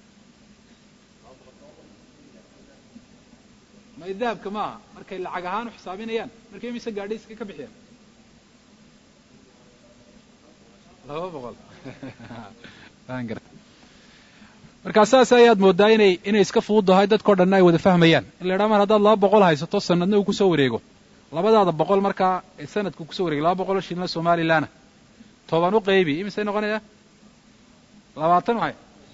may dahabka maaha markay lacag ahaan u xisaabinayaan markay imise gaadhay saka ka bixiyaan laba boqol markaa saas ayaad mooddaa inay inay iska fududdahay dadkao dhanna ay wada fahmayaan in la idhaha mar haddaad laba boqol haysato sanadna uu kusoo wareego labadaada boqol markaa ee sanadku kusoo wareegay laba boqoloo shilina somalilanna toban u qaybi imisay noqonaya labaatan waay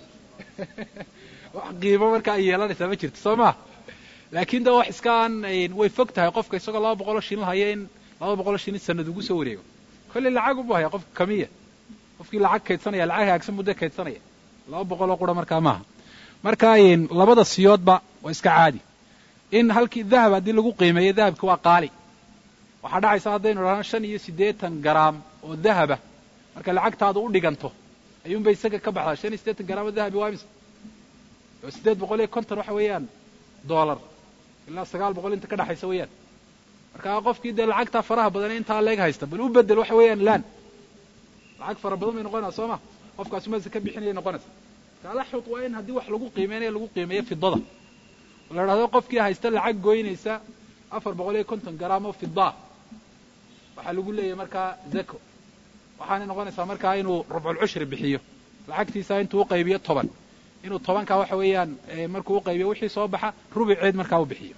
wax qiimo markaa ay yeelanaysaa ma jirto soo maa laakiin de wax iska aan way fog tahay qofka isagoo laba boqoloo shilin haya in laba boqoloo shilin sanad ugu soo wareego kolley lacag ubu haya qofka kamiya qofkii lacag kaydsanaya lacag hagaagsan muddo kaydsanaya laba boqoloo qura markaa maaha marka labada siyoodba waa iska caadi in halkii dahab haddii lagu qiimeeyo dahabki waa qaali waxaa dhacaysa haddaynu idhahno shan iyo siddeetan garaam oo dahaba marka lacagtaadu u dhiganto ayuunbay isaga ka baxdaa shan iyo siddeetan garaam oo dahabi waa imisa oo siddeed boqol iyo konton waxa weeyaan dollar ilaa sagaal boqol inta ka dhexaysa weeyaan marka qofkii dee lacagtaa faraha badan intaa leeg haysta bal u bedel waxa weeyaan laan lacag fara badan bay noqonaysa soo ma qofkaas mase ka bixinaya noqonaysa talaxud waa in haddii wax lagu qiimeynayo lagu qiimeeyo fidada oo la idhahdo qofkii haysta lacag goynaysa afar boqol iyo konton garaam oo fidaa waxaa lagu leeyahay markaa zako waxaanay noqonaysaa markaa inuu rubculcushri bixiyo lacagtiisa intuu u qaybiyo toban inuu tobankaa waxa weeyaan markuu u qaybiyo wixii soo baxa rubuceed markaa u bixiyo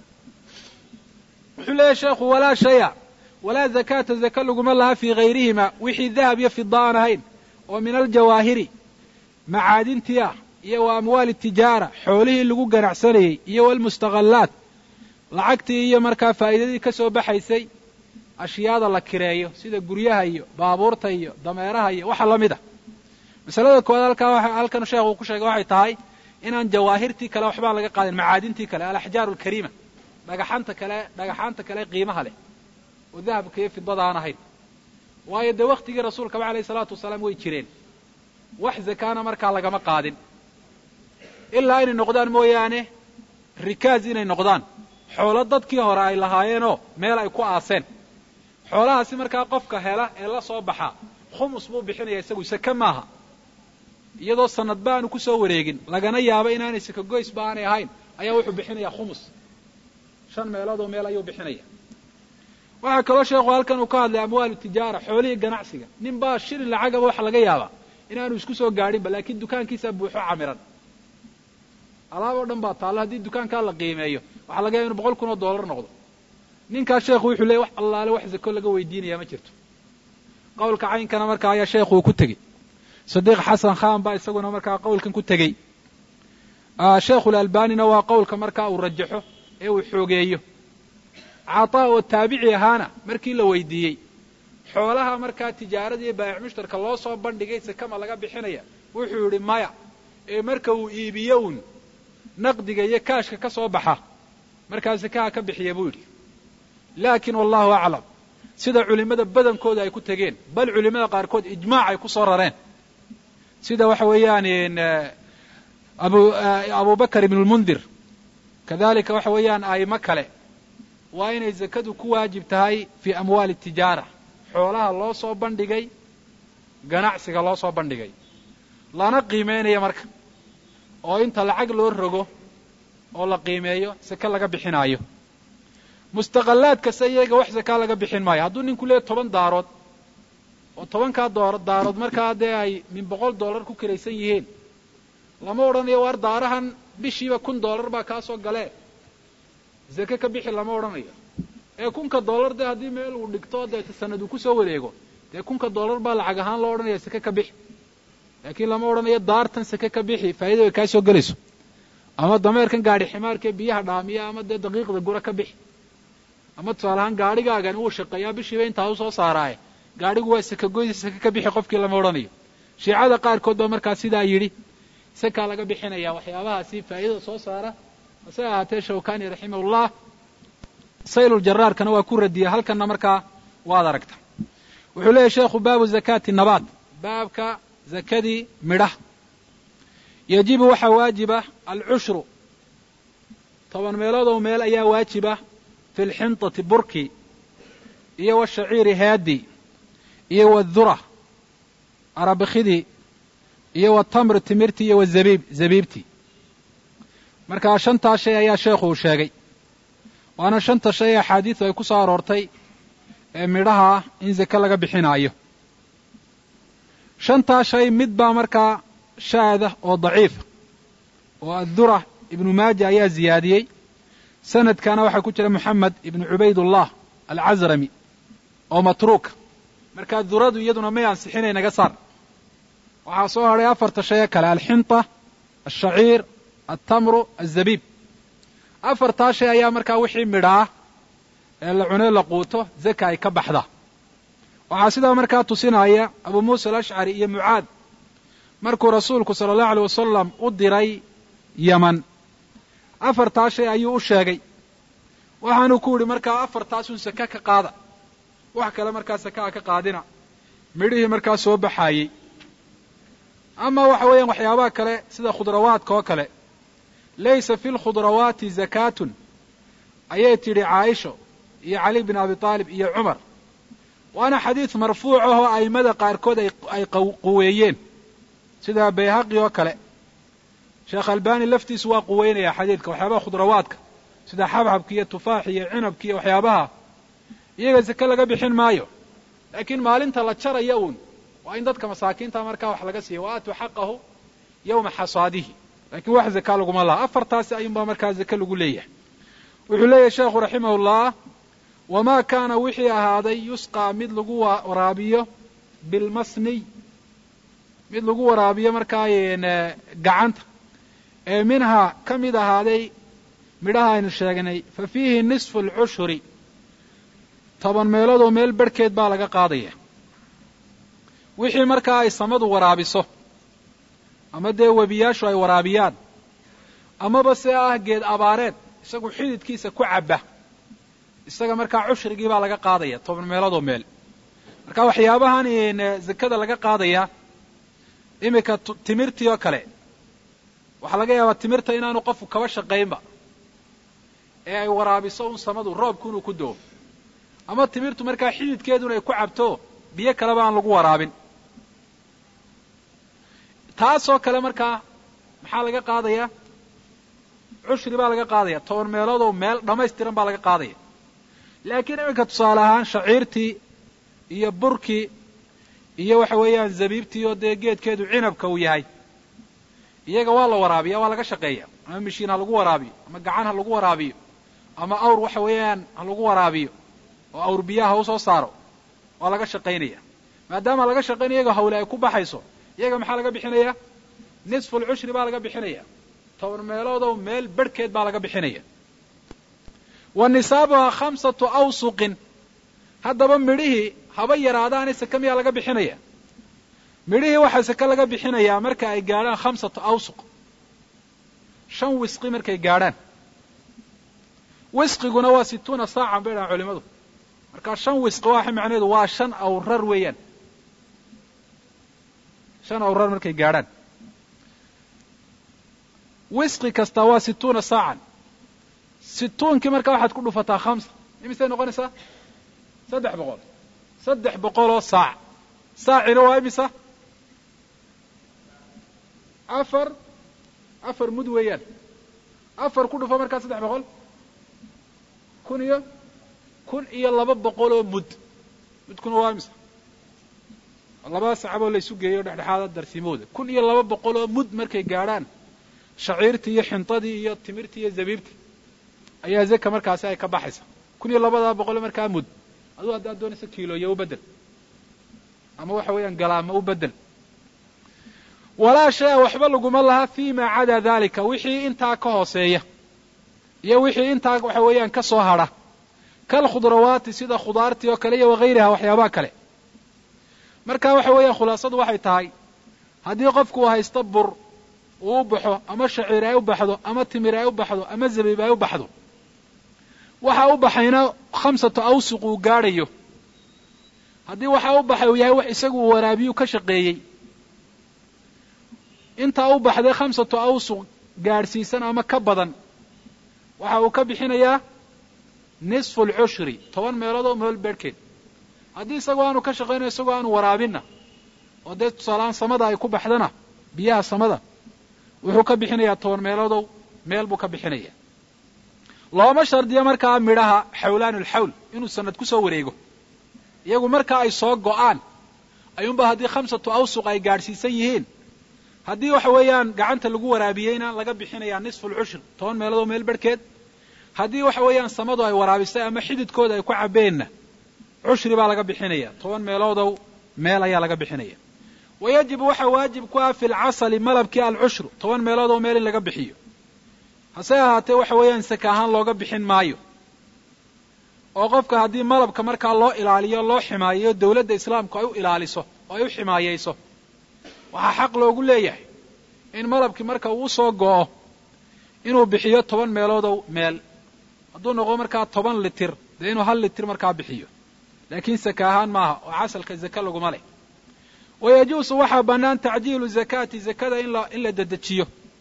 wuxuu leeyahay sheekhu walaa shaya walaa zakaata zaka laguma laha fii hayrihima wixii dahab iyo fida aan ahayn oo min aljawaahiri macaadintii ah iyo wa amwaali tijaara xoolihii lagu ganacsanayey iyo walmustaqallaat lacagtii iyo markaa faa'iidadii ka soo baxaysay ashyaada la kireeyo sida guryaha iyo baabuurta iyo dameeraha iyo waxa la mid a masalada koowaad halkaa halkan sheekhu ku sheegay waxay tahay inaan jawaahirtii kale waxbaan laga qaadin macaadintii kale alaxjaaru alkariima dhagaxanta kale dhagaxaanta kale qiimaha leh oo dahabka iyo fidada aan ahayn waayo dee waktigii rasuulkaba alayh isalaatu wasalaam way jireen wax zakaana markaa lagama qaadin ilaa inay noqdaan mooyaane rikaaz inay noqdaan xoolo dadkii hore ay lahaayeenoo meel ay ku aaseen xoolahaasi markaa qofka hela ee la soo baxa khumus buu bixinaya isagu sake maaha iyadoo sanadba aanu ku soo wareegin lagana yaabo inaanay sakagoysba aanay ahayn ayaa wuxuu bixinayaa khumus shan meelood oo meel ayuu bixinaya waxaa kaloo sheekhu halkan uu ka hadlay amwaalu tijaara xoolihii ganacsiga nin baa shilin lacagaba waxa laga yaabaa inaanu isku soo gaadhinba laakiin dukaankiisa buuxo camiran alaab oo dhan baa taalla haddii dukaankaa la qiimeeyo waxaa laga yaaba inu boqol kun oo dollar noqdo ninkaas sheekhu wuxuu leeyay wax allaale wax zako laga weydiinaya ma jirto qowlka caynkana markaa ayaa sheekhu uu ku tegey sadiiq xasan khan baa isaguna markaa qowlkan ku tegey sheekhulalbanina waa qowlka markaa uu rajaxo ee uu xoogeeyo cataa oo taabici ahaana markii la weydiiyey xoolaha markaa tijaarada iyo baayic mushtarka loo soo bandhigay sakama laga bixinaya wuxuu yidhi maya ee marka uu iibiyo uun naqdiga iyo kaashka ka soo baxa markaa sakaha ka bixiya buu yidhi laakiin wallahu aclam sida culimmada badankooda ay ku tegeen bal culimmada qaarkood ijmaac ay ku soo rareen sida waxa weeyaan abu abubakar ibn lmundir kadalika waxa weeyaan a'imo kale waa inay zakadu ku waajib tahay fii amwaali tijaara xoolaha loo soo bandhigay ganacsiga loo soo bandhigay lana qiimeynaya marka oo inta lacag loo rogo oo la qiimeeyo sake laga bixinaayo mustaqallaad kasta iyaga wax sakaa laga bixin maayo hadduu ninku leeya toban daarood oo tobankaa doo daarood markaa dee ay min boqol dollar ku kiraysan yihiin lama odhanayo waar daarahan bishiiba kun dollar baa kaa soo galee zake ka bixi lama odhanayo ee kunka dollar dee haddii meel uu dhigto deeta sanad uu kusoo wareego dee kunka dollar baa lacag ahaan loo odhanaya sake ka bixi laakiin lama odhanayo daartan sake ka bixi faa'iida way kaa soo gelayso ama dameerkan gaadhi ximaarkee biyaha dhaamiya ama dee daqiiqda gura ka bixi ama tusaale ahaan gaadhigaagan wuu shaqeeyaa bishiiba intaa u soo saaraaye gaadhigu waa saka goysa sake ka bixi qofkii lama odhanayo shiicada qaarkood baa markaa sidaa yidhi sakaa laga bixinaya waxyaabahaasi faa'iidada soo saara hase ahaatee shawkani raximahullah sayluljaraarkana waa ku radiyay halkanna markaa waad aragta wuxuu leeyahy sheekhu baabu zakaati nabaat baabka zakadii midhaha yajibu waxaa waajiba alcushru toban meelood oo meel ayaa waajiba fi lxintati burki iyo washaciiri haadi iyo wadura arabikidii iyo watamri timirtii iyo wazabiib zabiibtii markaa shantaa shay ayaa sheekhu uu sheegay waana shanta shay ee axaadiidu ay ku soo aroortay ee midhaha ah in zake laga bixinaayo shantaa shay mid baa markaa shaada oo daciifa oo addura ibnu maaja ayaa ziyaadiyey sanadkana waxaa ku jira moxamed ibnu cubaydullah alcasrami oo matruuka markaa duradu iyaduna may ansixinay naga saar waxaa soo hadhay afarta shay ee kale alxinta alshaciir altamru alzabiib afartaa shay ayaa markaa wixii midhaa ee la cunee la quuto zaka ay ka baxda waxaa sidaa markaa tusinaya abu muusa alashcari iyo mucaad markuu rasuulku sala allahu aleyh wasalam u diray yeman afartaa shay ayuu u sheegay waxaanuu ku yidhi markaa afartaasun saka ka qaada wax kale markaa sakaa ka qaadina midhihii markaa soo baxaayey ama waxa weeyaan waxyaabaha kale sida khudrawaadka oo kale laysa fi lkhudrawaati zakaatun ayay tidhi caaisho iyo cali bin abi taalib iyo cumar waana xadiid marfuuc ahoo a'immada qaarkood ay quweeyeen sida bayhaqi oo kale sheekh albani laftiisu waa quweynaya xadiidka waxyaabaha khudrawaadka sida xabxabki iyo tufaaxi iyo cinabki iyo waxyaabaha iyaga sake laga bixin maayo laakiin maalinta la jaraya uun waa in dadka masaakiinta markaa wax laga siiya wa aatuu xaqahu yowma xasaadihi lakiin wax zaka laguma laha afartaasi ayuunbaa markaa zake lagu leeyahay wuxuu leeyahay sheekhu raximahullah wamaa kaana wixii ahaaday yusqaa mid lagu waraabiyo bilmasniy mid lagu waraabiyo markaa gacanta ee minhaa ka mid ahaaday midhaha aynu sheegnay fa fiihi nisfu alcushuri toban meeloodoo meel barhkeed baa laga qaadaya wixii markaa ay samadu waraabiso ama dee webiyaashu ay waraabiyaan amaba se ah geed abaareed isagu xididkiisa ku cabba isaga markaa cushrigii baa laga qaadaya toban meeloodoo meel marka waxyaabahan zakada laga qaadaya iminka timirtii oo kale waxaa laga yaabaa timirta inaanu qofku kaba shaqaynba ee ay waraabiso un samadu roobku inuu ku doo ama timirtu markaa xididkeeduna ay ku cabto biyo kaleba aan lagu waraabin taasoo kale markaa maxaa laga qaadayaa cushri baa laga qaadaya toban meeloodoo meel dhammaystiran baa laga qaadaya laakiin iminka tusaale ahaan shaciirtii iyo burkii iyo waxa weeyaan zabiibtii oo dee geedkeedu cinabka uu yahay iyaga waa la waraabiya waa laga shaqeeya ama mishiin ha lagu waraabiyo ama gacan ha lagu waraabiyo ama awr waxa weeyaan ha lagu waraabiyo oo awr biyaha ha usoo saaro waa laga shaqaynaya maadaama laga shaqaynaya iyaga hawle ay ku baxayso iyaga maxaa laga bixinaya nisfu lcushri baa laga bixinaya toban meeloodoo meel berhkeed baa laga bixinaya wa nisaabuhaa khamsatu awsuqin haddaba midhihii haba yaraadaane seke miyaa laga bixinaya midhihii waxaa seke laga bixinayaa marka ay gaadhaan khamsatu awsuq shan wisqi markay gaadhaan wisqiguna waa situuna saacan bay dhahaan culimadu markaa shan wisqi waxa macnaheedu waa shan awrar weeyaan shan awrar markay gaadhaan wisqi kasta waa situuna saacan situunkii markaa waxaad ku dhufataa khamsa imisay noqonaysaa saddex boqol saddex boqoloo saac saacina waa imisa afar afar mud weeyaan afar ku dhufo markaa saddex boqol kun iyo kun iyo laba boqoloo mud mudkuna waa imisa labada sacaboo la isu geeyo dhexdhexaada darsimooda kun iyo laba boqoloo mud markay gaadhaan shaciirtii iyo xintadii iyo timirtii iyo zabiibtii ayaa zaka markaasi ay ka baxaysa kun iyo labadaa boqol markaa mud aduu haddaad doonaysa kiilooya u bedel ama waxa weeyaan galaama u bedel walaa shay-a waxba laguma laha fi ma cadaa dalika wixii intaa ka hooseeya iyo wixii intaa waxa weeyaan ka soo hadha kal khudrawaati sida khudaartii oo kale iyo wagayriha waxyaabaha kale marka waxa weeyaan khulaasadu waxay tahay haddii qofku uu haysto bur uu u baxo ama shaciir ay u baxdo ama timir ay u baxdo ama zabiib ay u baxdo waxa u baxayna khamsatu awsuq uu gaadhayo haddii waxa u baxay uu yahay wax isagu uu waraabiyu ka shaqeeyey intaa u baxday khamsatu awsuq gaadhsiisan ama ka badan waxa uu ka bixinayaa nisfu alcushri toban meelood oo meel beedhkeed haddii isagoo aanu ka shaqaynayo isagoo aanu waraabinna oo dee tusaaleaan samada ay ku baxdana biyaha samada wuxuu ka bixinayaa toban meeloodow meel buu ka bixinaya looma shardiyo markaa midhaha xawlaanu lxawl inuu sanad ku soo wareego iyagu markaa ay soo go'aan ayuunba haddii khamsatu awsuq ay gaadhsiisan yihiin haddii waxa weeyaan gacanta lagu waraabiyeyna laga bixinayaa nisfu lcushr toban meeloodoo meel barhkeed haddii waxa weeyaan samadu ay waraabisay ama xididkooda ay ku cabeenna cushri baa laga bixinaya toban meeloodow meel ayaa laga bixinaya wa yajibu waxaa waajib ku ah fi lcasali malabkii alcushru toban meeloodoo meel in laga bixiyo hase ahaatee waxa weeyaan saka ahaan looga bixin maayo oo qofka haddii malabka markaa loo ilaaliyo loo ximaayeyo dawladda islaamku ay u ilaaliso oo ay u ximaayeyso waxaa xaq loogu leeyahay in malabkii marka uu soo go'o inuu bixiyo toban meeloodow meel hadduu noqdo markaa toban litir dee inuu hal litir markaa bixiyo laakiin saka ahaan maaha oo casalka zake laguma leh wayajuusu waxaa bannaan tacjiilu zakaati zakada in la in la dedejiyo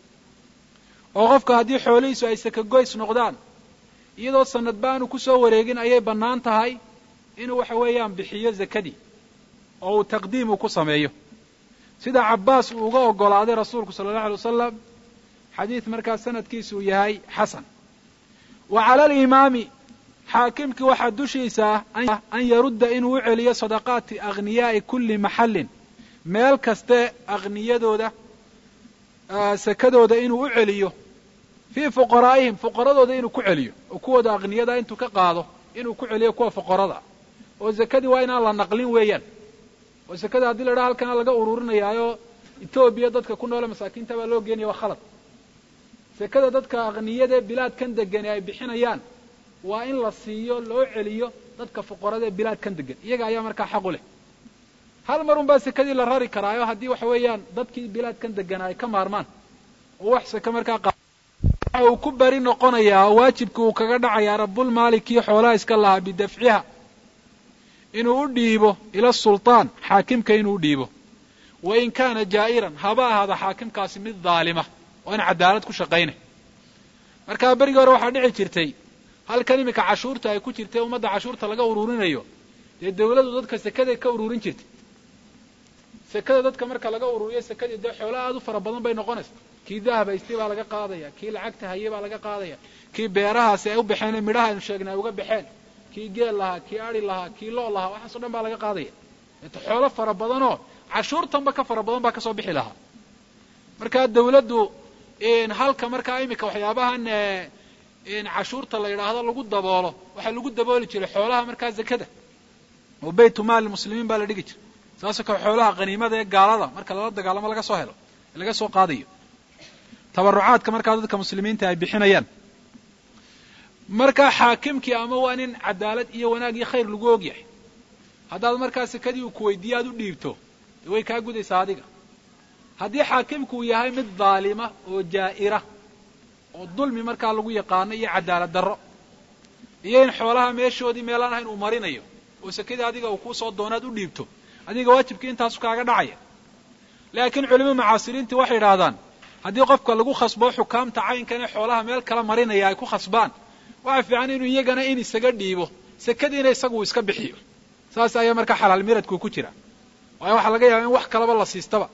oo qofka haddii xoolihiisu ay saka goys noqdaan iyadoo sanad baanu ku soo wareegin ayay bannaan tahay inuu waxa weeyaan bixiyo zakadii oo uu taqdiimu ku sameeyo sida cabbaas uu uga oggolaaday rasuulku sala allahu alay wasalam xadiid markaa sanadkiisu yahay xasan wa cala alimaami xaakimkii waxaa dushiisa ah an yarudda inuu u celiyo sadaqaati aghniyaa'i kulli maxallin meel kaste akhniyadooda sakadooda inuu u celiyo fii fuqaraa'ihim fuqaradooda inuu ku celiyo oo kuwooda akhniyada intuu ka qaado inuu ku celiyo kuwa fuqarada oo zakadii waa inaan la naqlin weeyaan oo zakada haddii la dhaha halkana laga ururinayaayo etoobiya dadka ku noole masaakiinta baa loo geenaya waa khalad sakada dadka akhniyadae bilaadkan degani ay bixinayaan waa in la siiyo loo celiyo dadka fuqarada ee bilaadkan degan iyaga ayaa markaa xaq u leh hal mar un baa sekadii la rari karaayo haddii waxa weeyaan dadkii bilaadkan degana ay ka maarmaan oo wax seke markaa waxa uu ku beri noqonayaa oo waajibkii uu kaga dhacayaa rabulmaalikii xoolaha iska lahaa bidafciha inuu u dhiibo ila sultaan xaakimka inuu u dhiibo wa in kaana jaa'iran haba ahaada xaakimkaasi mid daalima oo aan cadaalad ku shaqaynay markaa berigii hore waxaa dhici jirtay halkan iminka cashuurta ay ku jirtay ummadda cashuurta laga ururinayo dee dawladdu dadka sekaday ka ururin jirtay sekada dadka marka laga ururiyo sekadii dee xoolo aad u fara badan bay noqonaysa kii dahab haystay baa laga qaadaya kii lacagta hayay baa laga qaadaya kii beerahaasi ay u baxeen midhaha aynu sheegnay ay uga baxeen kii geel lahaa kii ari lahaa kii loo lahaa waxaaso dhan baa laga qaadaya eeta xoolo fara badanoo cashuurtanba ka fara badan baa kasoo bixi lahaa marka dawladdu halka markaa iminka waxyaabahan cashuurta la yidhaahdo lagu daboolo waxaa lagu dabooli jiray xoolaha markaa zakada oo baytu maali muslimiin baa la dhigi jiray saasoo kale xoolaha qaniimada ee gaalada marka lala dagaalamo laga soo helo laga soo qaadayo tabarucaadka markaa dadka muslimiinta ay bixinayaan markaa xaakimkii ama waa nin cadaalad iyo wanaag iyo khayr lagu ogyahay haddaad markaa sekadii uu kuweydiiye aad u dhiibto dee way kaa gudaysaa adiga haddii xaakimku uu yahay mid daalima oo jaa'ira oo dulmi markaa lagu yaqaano iyo cadaalad darro iyo in xoolaha meeshoodii meelaan ahayn uu marinayo oo sekadii adiga uu kuu soo doonaad u dhiibto adiga waajibkii intaasu kaaga dhacaya laakiin culimada mucaasiriintii waxay idhaahdaan haddii qofka lagu khasbo xukaamta caynkan ee xoolaha meel kala marinaya ay ku khasbaan waxa fiican inuu iyagana in isaga dhiibo sekadiina isagu uu iska bixiyo saas ayaa markaa xalaal miradku ku jira waayo waxaa laga yaaba in wax kalaba la siistaba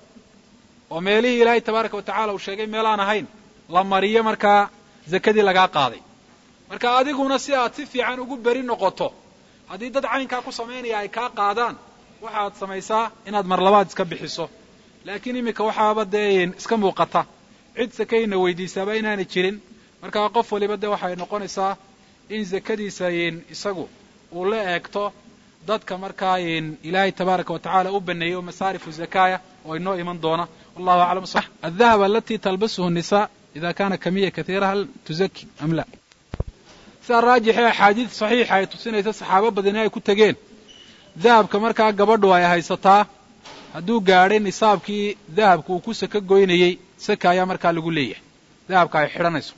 oo meelihii ilaahay tabaaraka wa tacala uu sheegay meelaan ahayn la mariyo markaa zakadii lagaa qaaday marka adiguna si aad si fiican ugu beri noqoto haddii dad caynkaa ku samaynaya ay kaa qaadaan waxaad samaysaa inaad marlabaad iska bixiso laakiin iminka waxaaba dee iska muuqata cid sakayna weydiisaaba inaanay jirin markaa qof waliba dee waxay noqonaysaa in zakadiisa isagu uu la eegto dadka markaa ilaahay tabaaraka wa tacala u baneeyey oo masaarifu zakaya oo inoo iman doona wallahu aclam adahab alati talbasuhu nisa ida kana kamiya katiira hal tuzaki am la sidaa raajixee axaadiid saxiixa ay tusinaysa saxaabo badani ay ku tegeen dahabka markaa gabadhu ay haysataa hadduu gaadhay nisaabkii dahabka uu ku saka goynayey saka ayaa markaa lagu leeyahay dahabka ay xidhanayso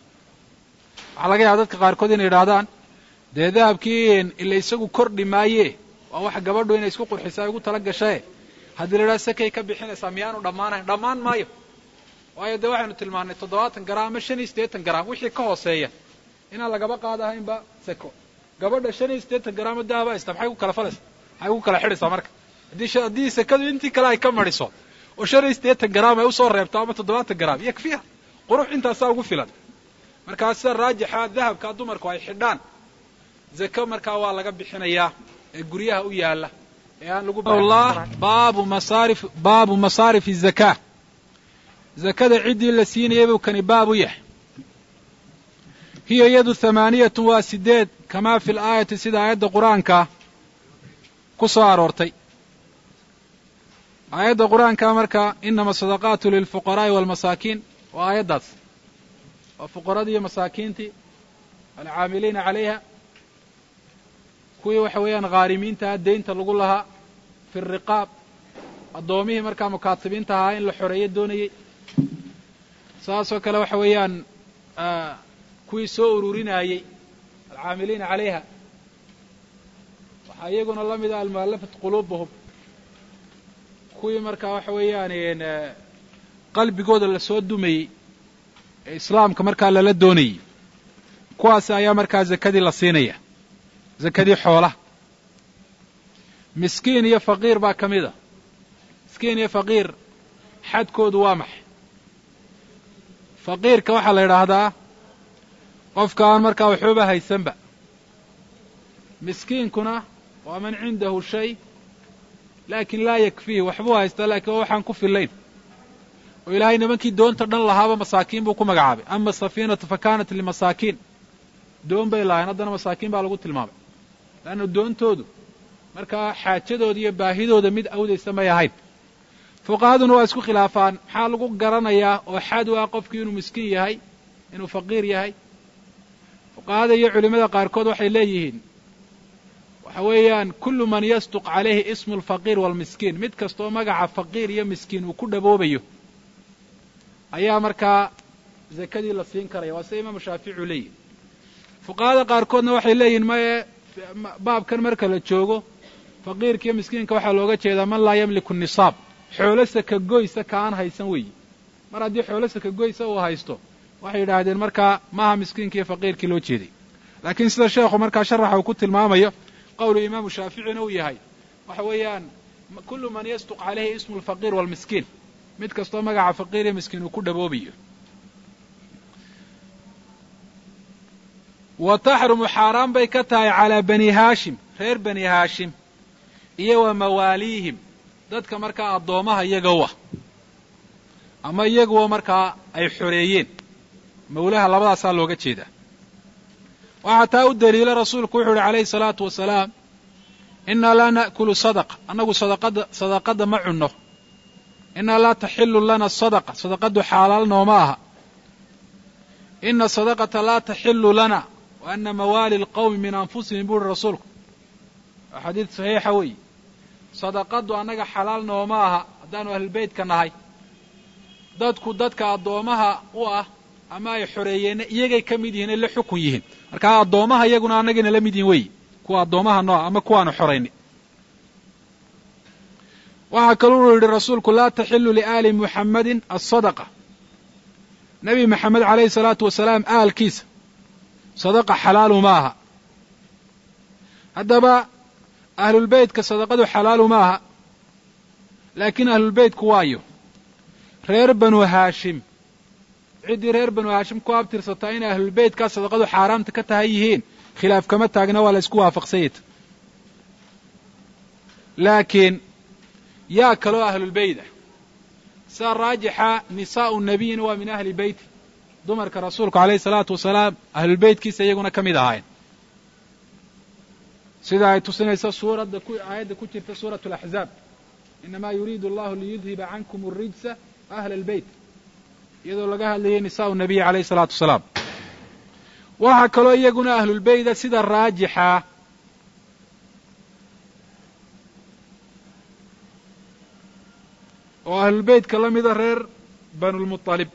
waxaa laga yaaba dadka qaarkood inay idhahdaan dee dahabkii ila isagu kordhi maaye waa wax gabadhu inay isku qurxisa ay ugu tala gashae haddii la idhaha sakay ka bixinaysaa miyaanu dhammaanayn dhammaan maayo waayo dee waxaynu tilmaannay toddobaatan garaam ama shan iyo siddeetan garaam wixii ka hooseeya inaan lagaba qaadahaynba sako gabadha shan iyo siddeetan garaamo dahaba haysta maxay ku kala falaysa maxay ku kala xidhaysaa marka haddii haddii sakadu intii kale ay ka mariso oo shan iyo siddeetan garaam ay usoo reebto ama toddobaatan garaam yakfiha qurux intaasaa ugu filan markaa sida raajixa dahabkaa dumarku ay xidhaan zako markaa waa laga bixinayaa ee guryaha u yaala ee aan lagu baabu masaarif baabu masaarif zakaa zakada ciddii la siinayay buu kani baab u yahay hiya iyadu hamaaniyatun waa sideed kamaa fi laayati sida aayadda qur-aanka ku soo aroortay aayadda qur-aanka marka inama asadaqaatu lilfuqaraa'i waalmasaakiin waa aayaddaas waa fuqaradii iyo masaakiintii alcaamiliina calayha kuwii waxa weeyaan khaarimiintaha deynta lagu lahaa fi riqaab addoomihii markaa mukaatibiinta ahaa in la xoreeyo doonayey saasoo kale waxa weeyaan kuwii soo ururinayey alcaamiliina calayha waxaa iyaguna la mid ah almu'allafat quluubuhum kuwii markaa waxa weeyaan qalbigooda lasoo dumayey ee islaamka markaa lala doonayey kuwaasi ayaa markaa zakadii la siinaya zakadii xoolaha miskiin iyo faqiir baa ka mid a miskiin iyo faqiir xadkoodu waa maxay faqiirka waxaa la yidhaahdaa qofka aan markaa waxooba haysanba miskiinkuna waa man cindahu shay laakin laa yakfiihi waxbuu haystaa laakiin waa waxaan ku fillayn oo ilaahay nimankii doonta dhan lahaaba masaakiin buu ku magacaabay ama asafiinatu fa kaanat limasaakiin doon bay lahayn haddana masaakiin baa lagu tilmaamay leanna doontoodu markaa xaajadooda iyo baahidooda mid awdaysa may ahayn fuqahaduna waa isku khilaafaan maxaa lagu garanayaa oo xad u ah qofkii inuu miskiin yahay inuu faqiir yahay fuqahada iyo culimmada qaarkood waxay leeyihiin waxa weeyaan kullu man yasduq calayhi ismu alfaqiir waalmiskiin mid kastaoo magaca faqiir iyo miskiin uu ku dhaboobayo ayaa markaa zakadii la siin karaya waa sida imaamu shaafici leeyihi fuqahada qaarkoodna waxay leeyihin maye baabkan marka la joogo faqiirka iyo miskiinka waxaa looga jeedaa man laa yamliku nisaab xoolo sakagoysa ka aan haysan weeyi mar haddii xoolo sakagoysa uu haysto waxay yidhaahdeen markaa maaha miskiinka iyo faqiirkii loo jeeday laakiin sida sheekhu markaa sharaxa uu ku tilmaamayo qowlu imaamu shaaficina uu yahay waxa weeyaan kullu man yasduq calayhi ismu alfaqiir waalmiskiin mid kastoo magaca faqiir iyo miskiin uu ku dhaboobayo wa taxrumu xaaraan bay ka tahay calaa bani haashim reer bani haashim iyo wa mawaaliihim dadka markaa addoomaha iyagowa ama iyaguwa markaa ay xoreeyeen mawlaha labadaasaa looga jeedaa waxaa taa u daliila rasuulku wuxuu uhi calayhi salaatu wasalaam innaa laa na'kulu sadaqa annagu sadaqada sadaqadda ma cunno innaa laa taxillu lana sadaqa sadaqaddu xaalaal nooma aha ina sadaqata laa taxillu lana wa ana mawaali alqawmi min anfusihim buu uhi rasuulku waa xadiid saxiixa weeye sadaqaddu annaga xalaal nooma aha haddaanu ahlulbeytka nahay dadku dadka addoomaha u ah ama ay xoreeyeenna iyagay ka mid yihiin ay la xukun yihiin markaa addoomaha iyaguna annagayna la mid yihin weeye kuwa addoomaha nooa ama kuwaanu xoraynay waxaa kaluu yidhi rasuulku laa taxilu liaali muxammadin asadaqa nebi maxamed calayhi salaatu wasalaam aalkiisa sadaqa xalaalu ma aha haddaba ahlulbeytka sadaqadu xalaalu ma aha laakiin ahlulbeytku waayo reer banu haashim ciddii reer banu haashim ku abtirsataa inay ahlulbeytkaa sadaqadu xaaraamta ka tahay yihiin khilaaf kama taagna waa la isku waafaqsanyata laakiin yaa kaloo ahlulbeyt ah saa raajixa nisaa'u nabiyina waa min ahli beyti dumarka rasuulku calayhi salaatu wasalaam ahlulbeytkiisa iyaguna ka mid ahaayeen sida ay tusinayso suuradda aayadda ku jirta suuratu alaxzaab inamaa yuriidu allahu liyudhiba cankum alrijsa ahla albeyt iyadoo laga hadlayay nisaa'u nabiyi calayhi salaatu wasalaam waxaa kaloo iyaguna ahlulbeyda sida raajixa oo ahlulbeytka la mida reer banulmualib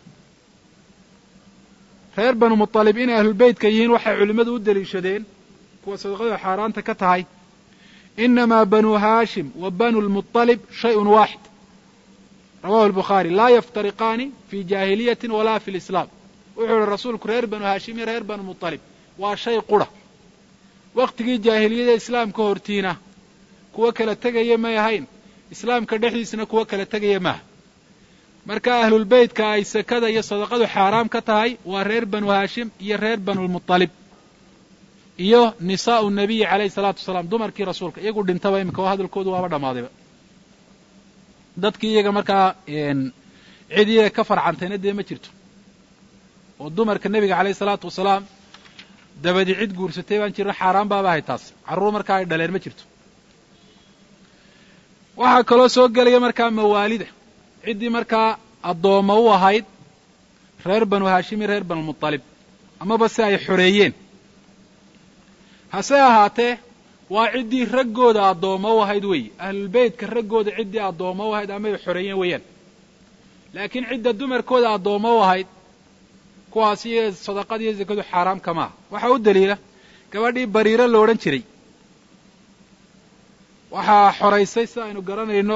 reer banu mualib inay ahlulbeytka yihiin waxay culimmadu u deliishadeen kuwa sadaqadu xaaraanta ka tahay inamaa banu haashim wa banu lmualib shayun waaxid rawahu albukhaari laa yaftariqaani fii jaahiliyatin walaa fi lislaam wuxuu ihi rasuulku reer banu haashim iyo reer banu mualib waa shay qura wakhtigii jaahiliyada islaamka hortiina kuwa kala tegaya may ahayn islaamka dhexdiisana kuwa kala tegaya maaha marka ahlulbeytka ay sakada iyo sadaqadu xaaraam ka tahay waa reer banu haashim iyo reer banulmualib iyo nisaa'u nabiyi calayhi salaatu wasalaam dumarkii rasuulka iyagu dhintaba iminka oo hadalkoodu waaba dhammaadayba dadkii iyaga markaa cid iyaga ka farcantayna dee ma jirto oo dumarka nebiga calayhi salaatu wasalaam dabadi cid guursatay baan jirno xaaraan baaba ahay taas carruur markaa ay dhaleen ma jirto waxaa kaloo soo gelaya markaa mawaalida ciddii markaa addoomma u ahayd reer banu haashim iyo reer banulmualib amaba si ay xoreeyeen hase ahaatee waa ciddii raggooda addoomma u ahayd weeye ahlulbeytka raggooda ciddii addoomma u ahayd ama ay xoreeyeen weeyaan laakiin cidda dumarkooda addoomma u ahayd kuwaas iyo sadaqada iyo sakadu xaaraam kama aha waxaa u daliila gabadhii bariiro lo odhan jiray waxaa xoraysay sida aynu garanayno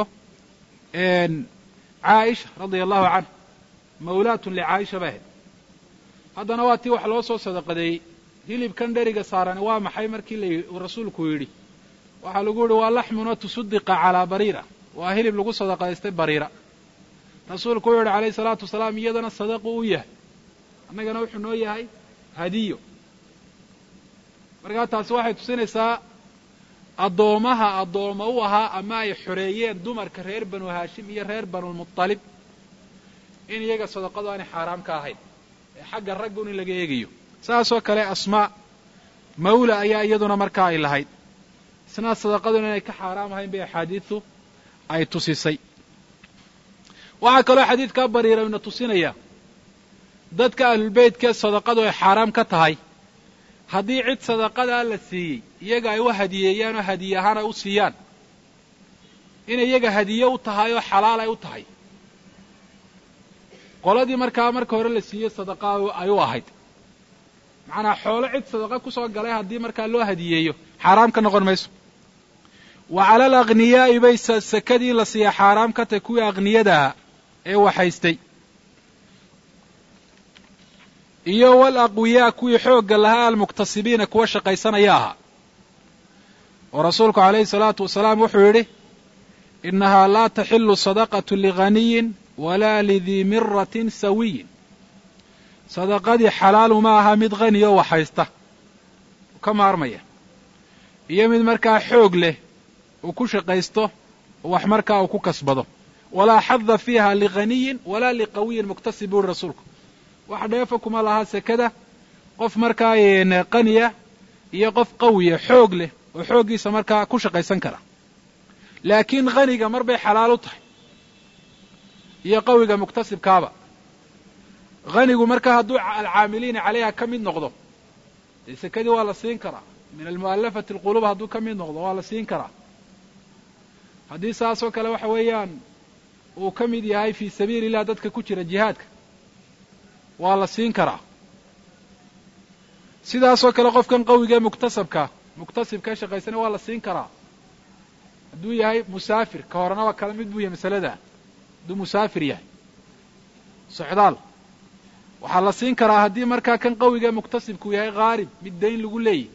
caaisha radia allahu canha mawlaatun licaaisha bay ahayd haddana waa tii wax loo soo sadaqadeeyey hilibkan dheriga saarani waa maxay markii la rasuulku yidhi waxaa lagu yihi waa laxmun wa tusudiqa calaa bariira waa hilib lagu sadaqadaystay bariira rasuulku wuxuu yihi calayhi salaatu wasalaam iyadana sadaqu u yahay annagana wuxuu noo yahay hadiyo markaa taasi waxay tusinaysaa addoomaha addooma u ahaa ama ay xoreeyeen dumarka reer banu haashim iyo reer banulmualib in iyaga sadaqadu aanay xaaraam ka ahayn ee xagga raggun in laga eegayo saasoo kale asmaa mawla ayaa iyaduna markaa ay lahayd isna sadaqaduna inay ka xaaraam ahayn bay axaadiidu ay tusisay waxaa kaloo xadiidkaa bariira ina tusinaya dadka ahlulbeytkee sadaqadu ay xaaraam ka tahay haddii cid sadaqadaa la siiyey iyaga ay u hadiyeeyaan oo hadiye ahaan ay u siiyaan inay iyaga hadiye u tahay oo xalaal ay u tahay qoladii markaa marka hore la siiyey sadaqa ay u ahayd macnaa xoolo cid sadaqa kusoo galay haddii markaa loo hadiyeeyo xaaraam ka noqon mayso wa cala al akhniyaa'i bay sakadii la siiya xaaraam ka tahay kuwii akhniyadaha ee waxaystay iyo wal aqwiyaa kuwii xoogga lahaa almuktasibiina kuwa shaqaysanaya ahaa oo rasuulku calayhi salaatu wasalaam wuxuu yidhi inahaa laa taxilu sadaqatu lighaniyin walaa lidii miratin sawiyin sadaqadii xalaalu ma aha mid hani oo waxhaysta ka maarmaya iyo mid markaa xoog leh uu ku shaqaysto wax markaa uu ku kasbado walaa xada fiiha lighaniyin walaa liqawiyin muktasib buuri rasuulku wax dheefa kuma laha sekada qof markaa qaniya iyo qof qawiya xoog leh oo xooggiisa markaa ku shaqaysan kara laakiin haniga mar bay xalaal u tahay iyo qawiga muktasibkaaba hanigu markaa hadduu alcaamiliina calayha ka mid noqdo dee sekadii waa la siin karaa min almu'alafati alquluub hadduu ka mid noqdo waa la siin karaa haddii saasoo kale waxa weeyaan uu ka mid yahay fii sabiili illah dadka ku jira jihaadka waa la siin karaa sidaasoo kale qofkan qawigae muktasabka muktasibka shaqaysana waa la siin karaa hadduu yahay musaafir ka horenaba kala mid buu yahay masalada hadduu musaafir yahay socdaal waxaa la siin karaa haddii markaa kan qawigae muktasibku yahay haarib mid dayn lagu leeyahy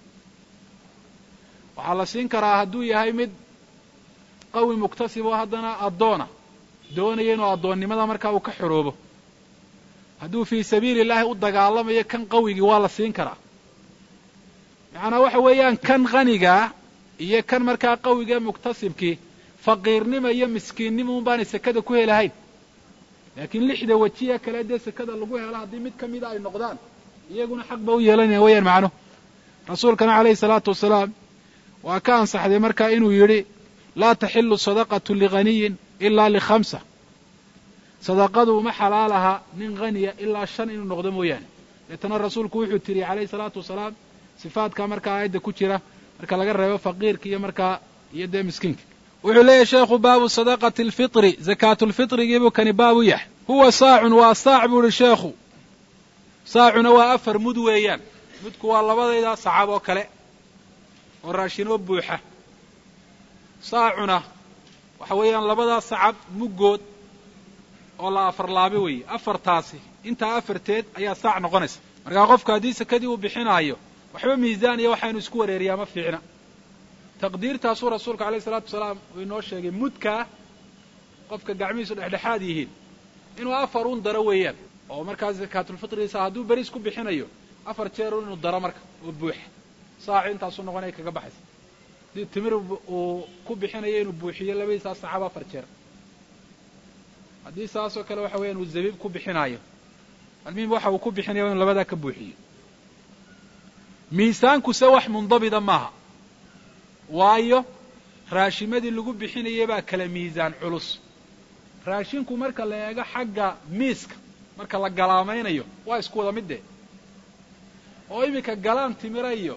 waxaa la siin karaa hadduu yahay mid qawi muktasib oo haddana addoona doonaya inuu addoonnimada markaa uu ka xoroobo hadduu fii sabiili illaahi u dagaalamayo kan qawigii waa la siin karaa macnaa waxa weeyaan kan qanigaa iyo kan markaa qawigae muktasibkii faqiirnima iyo miskiinnima un baanay sekada ku helahayn laakiin lixda wejiya kale dee sekada lagu helo haddii mid ka mida ay noqdaan iyaguna xaq ba u yeelanaya wayaan macnuhu rasuulkana calayhi salaatu wasalaam waa ka ansaxday markaa inuu yidhi laa taxilu sadaqatu lighaniyin ilaa likhamsa sadaqadu uma xalaal aha nin haniya ilaa shan inuu noqdo mooyaane deetana rasuulku wuxuu tiriyey calayhi salaatu wasalaam sifaadka markaa aayadda ku jira marka laga reebo faqiirka iyo markaa iyo dee miskiinka wuxuu leeyahy sheekhu baabu sadaqati alfitri zakaatulfitrigiibuu kani baabu yahay huwa saacun waa saac buu ihi sheekhu saacuna waa afar mud weeyaan mudku waa labadayda sacab oo kale oo raashinoo buuxa saacuna waxa weeyaan labadaa sacab muggood oo la afarlaabe weeye afartaasi intaa afarteed ayaa saac noqonaysa markaa qofku haddii sekadii uu bixinaayo waxba miisaan iyo waxaynu isku wareeriyaa ma fiicna taqdiirtaasuu rasuulka alayh isalaatu wasalaam uu inoo sheegay mudkaa qofka gacmihiisu dhexdhexaad yihiin inuu afar un daro weeyaan oo markaa zakaatulfitrigiisa hadduu beriis ku bixinayo afar jeer un inuu daro marka oo buuxa saaci intaasuu noqonaya kaga baxaysa haddii timir uu ku bixinayo inuu buuxiyo labadiisaa saxaab afar jeer haddii saasoo kale waxa weeyaan uu zabiib ku bixinaayo almuhim waxa uu ku bixinaya inu labadaa ka buuxiyo miisaankuse wax mundabida maaha waayo raashimadii lagu bixinayay baa kala miisaan culus raashinku marka la eego xagga miiska marka la galaamaynayo waa isku wada mid dee oo iminka galaan timira iyo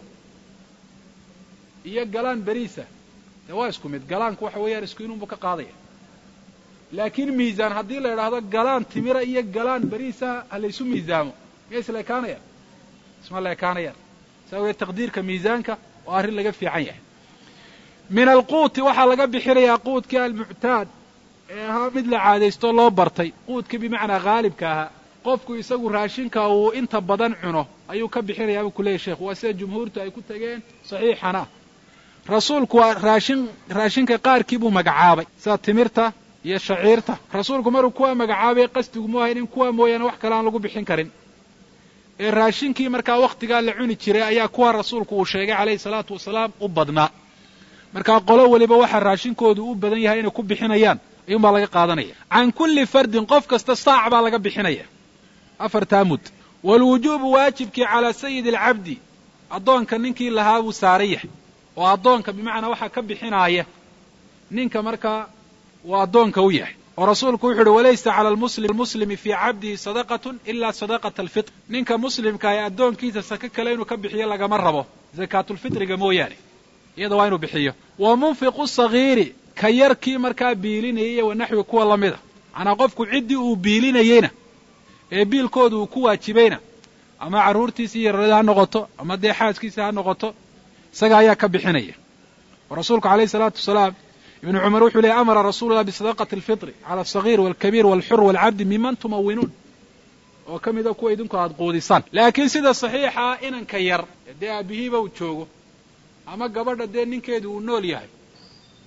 iyo galaan beriisa dee waa isku mid galaanku waxa weeyaan isku inunbu ka qaadaya laakiin miisaan haddii la idhaahdo galaan timira iyo galaan beriisa ha laysu miisaamo miya isla ekaanayaan isma la ekaanayaan saa weye taqdiirka miisaanka oo arrin laga fiican yahay min alquuti waxaa laga bixinayaa quudkii almuctaad ee ahaa mid la caadaysto loo bartay quudkii bimacnaa haalibka ahaa qofku isagu raashinka uu inta badan cuno ayuu ka bixinayaa buu ku leeyahy sheekhu waa sida jumhuurtu ay ku tegeen saxiixana rasuulku waa raashin raashinka qaarkii buu magacaabay sida timirta iyo shaciirta rasuulku maruu kuwaa magacaabay qasdigu mu ahayn in kuwaa mooyaane wax kale aan lagu bixin karin ee raashinkii markaa wakhtigaa la cuni jiray ayaa kuwa rasuulku uu sheegay calayhi salaatu wasalaam u badnaa markaa qolo weliba waxaa raashinkoodu u badan yahay inay ku bixinayaan ayuunbaa laga qaadanaya can kulli fardin qof kasta saac baa laga bixinaya afartaa mud waalwujuubu waajibkii calaa sayidi alcabdi addoonka ninkii lahaa buu saaran yahay oo addoonka bimacnaa waxaa ka bixinaaya ninka markaa uu addoonka u yahay oo rasuulku wuxu uhi walaysa cala almuslimi fii cabdihi sadaqatun ila sadaqata alfitr ninka muslimka ee addoonkiisa sake kale inuu ka bixiyo lagama rabo zakaatulfitriga mooyaane iyada waa inuu bixiyo wa munfiqu sagiiri ka yarkii markaa biilinayay wa naxwi kuwa la mida macnaa qofku ciddii uu biilinayeyna ee biilkooda uu ku waajibayna ama carruurtiisa iyo yararada ha noqoto ama dee xaaskiisa ha noqoto isaga ayaa ka bixinaya oo rasuulku alayhi salaatu wasalaam ibnu cumar wuxuu leeyay amara rasuulullah bisadaqati alfitri cala alsagiir walkabiir walxur walcabdi miman tumawinuun oo ka mida kuwa idinku aada quudisaan laakiin sida saxiixa inanka yar dee aabihiiba uu joogo ama gabadha dee ninkeedu uu nool yahay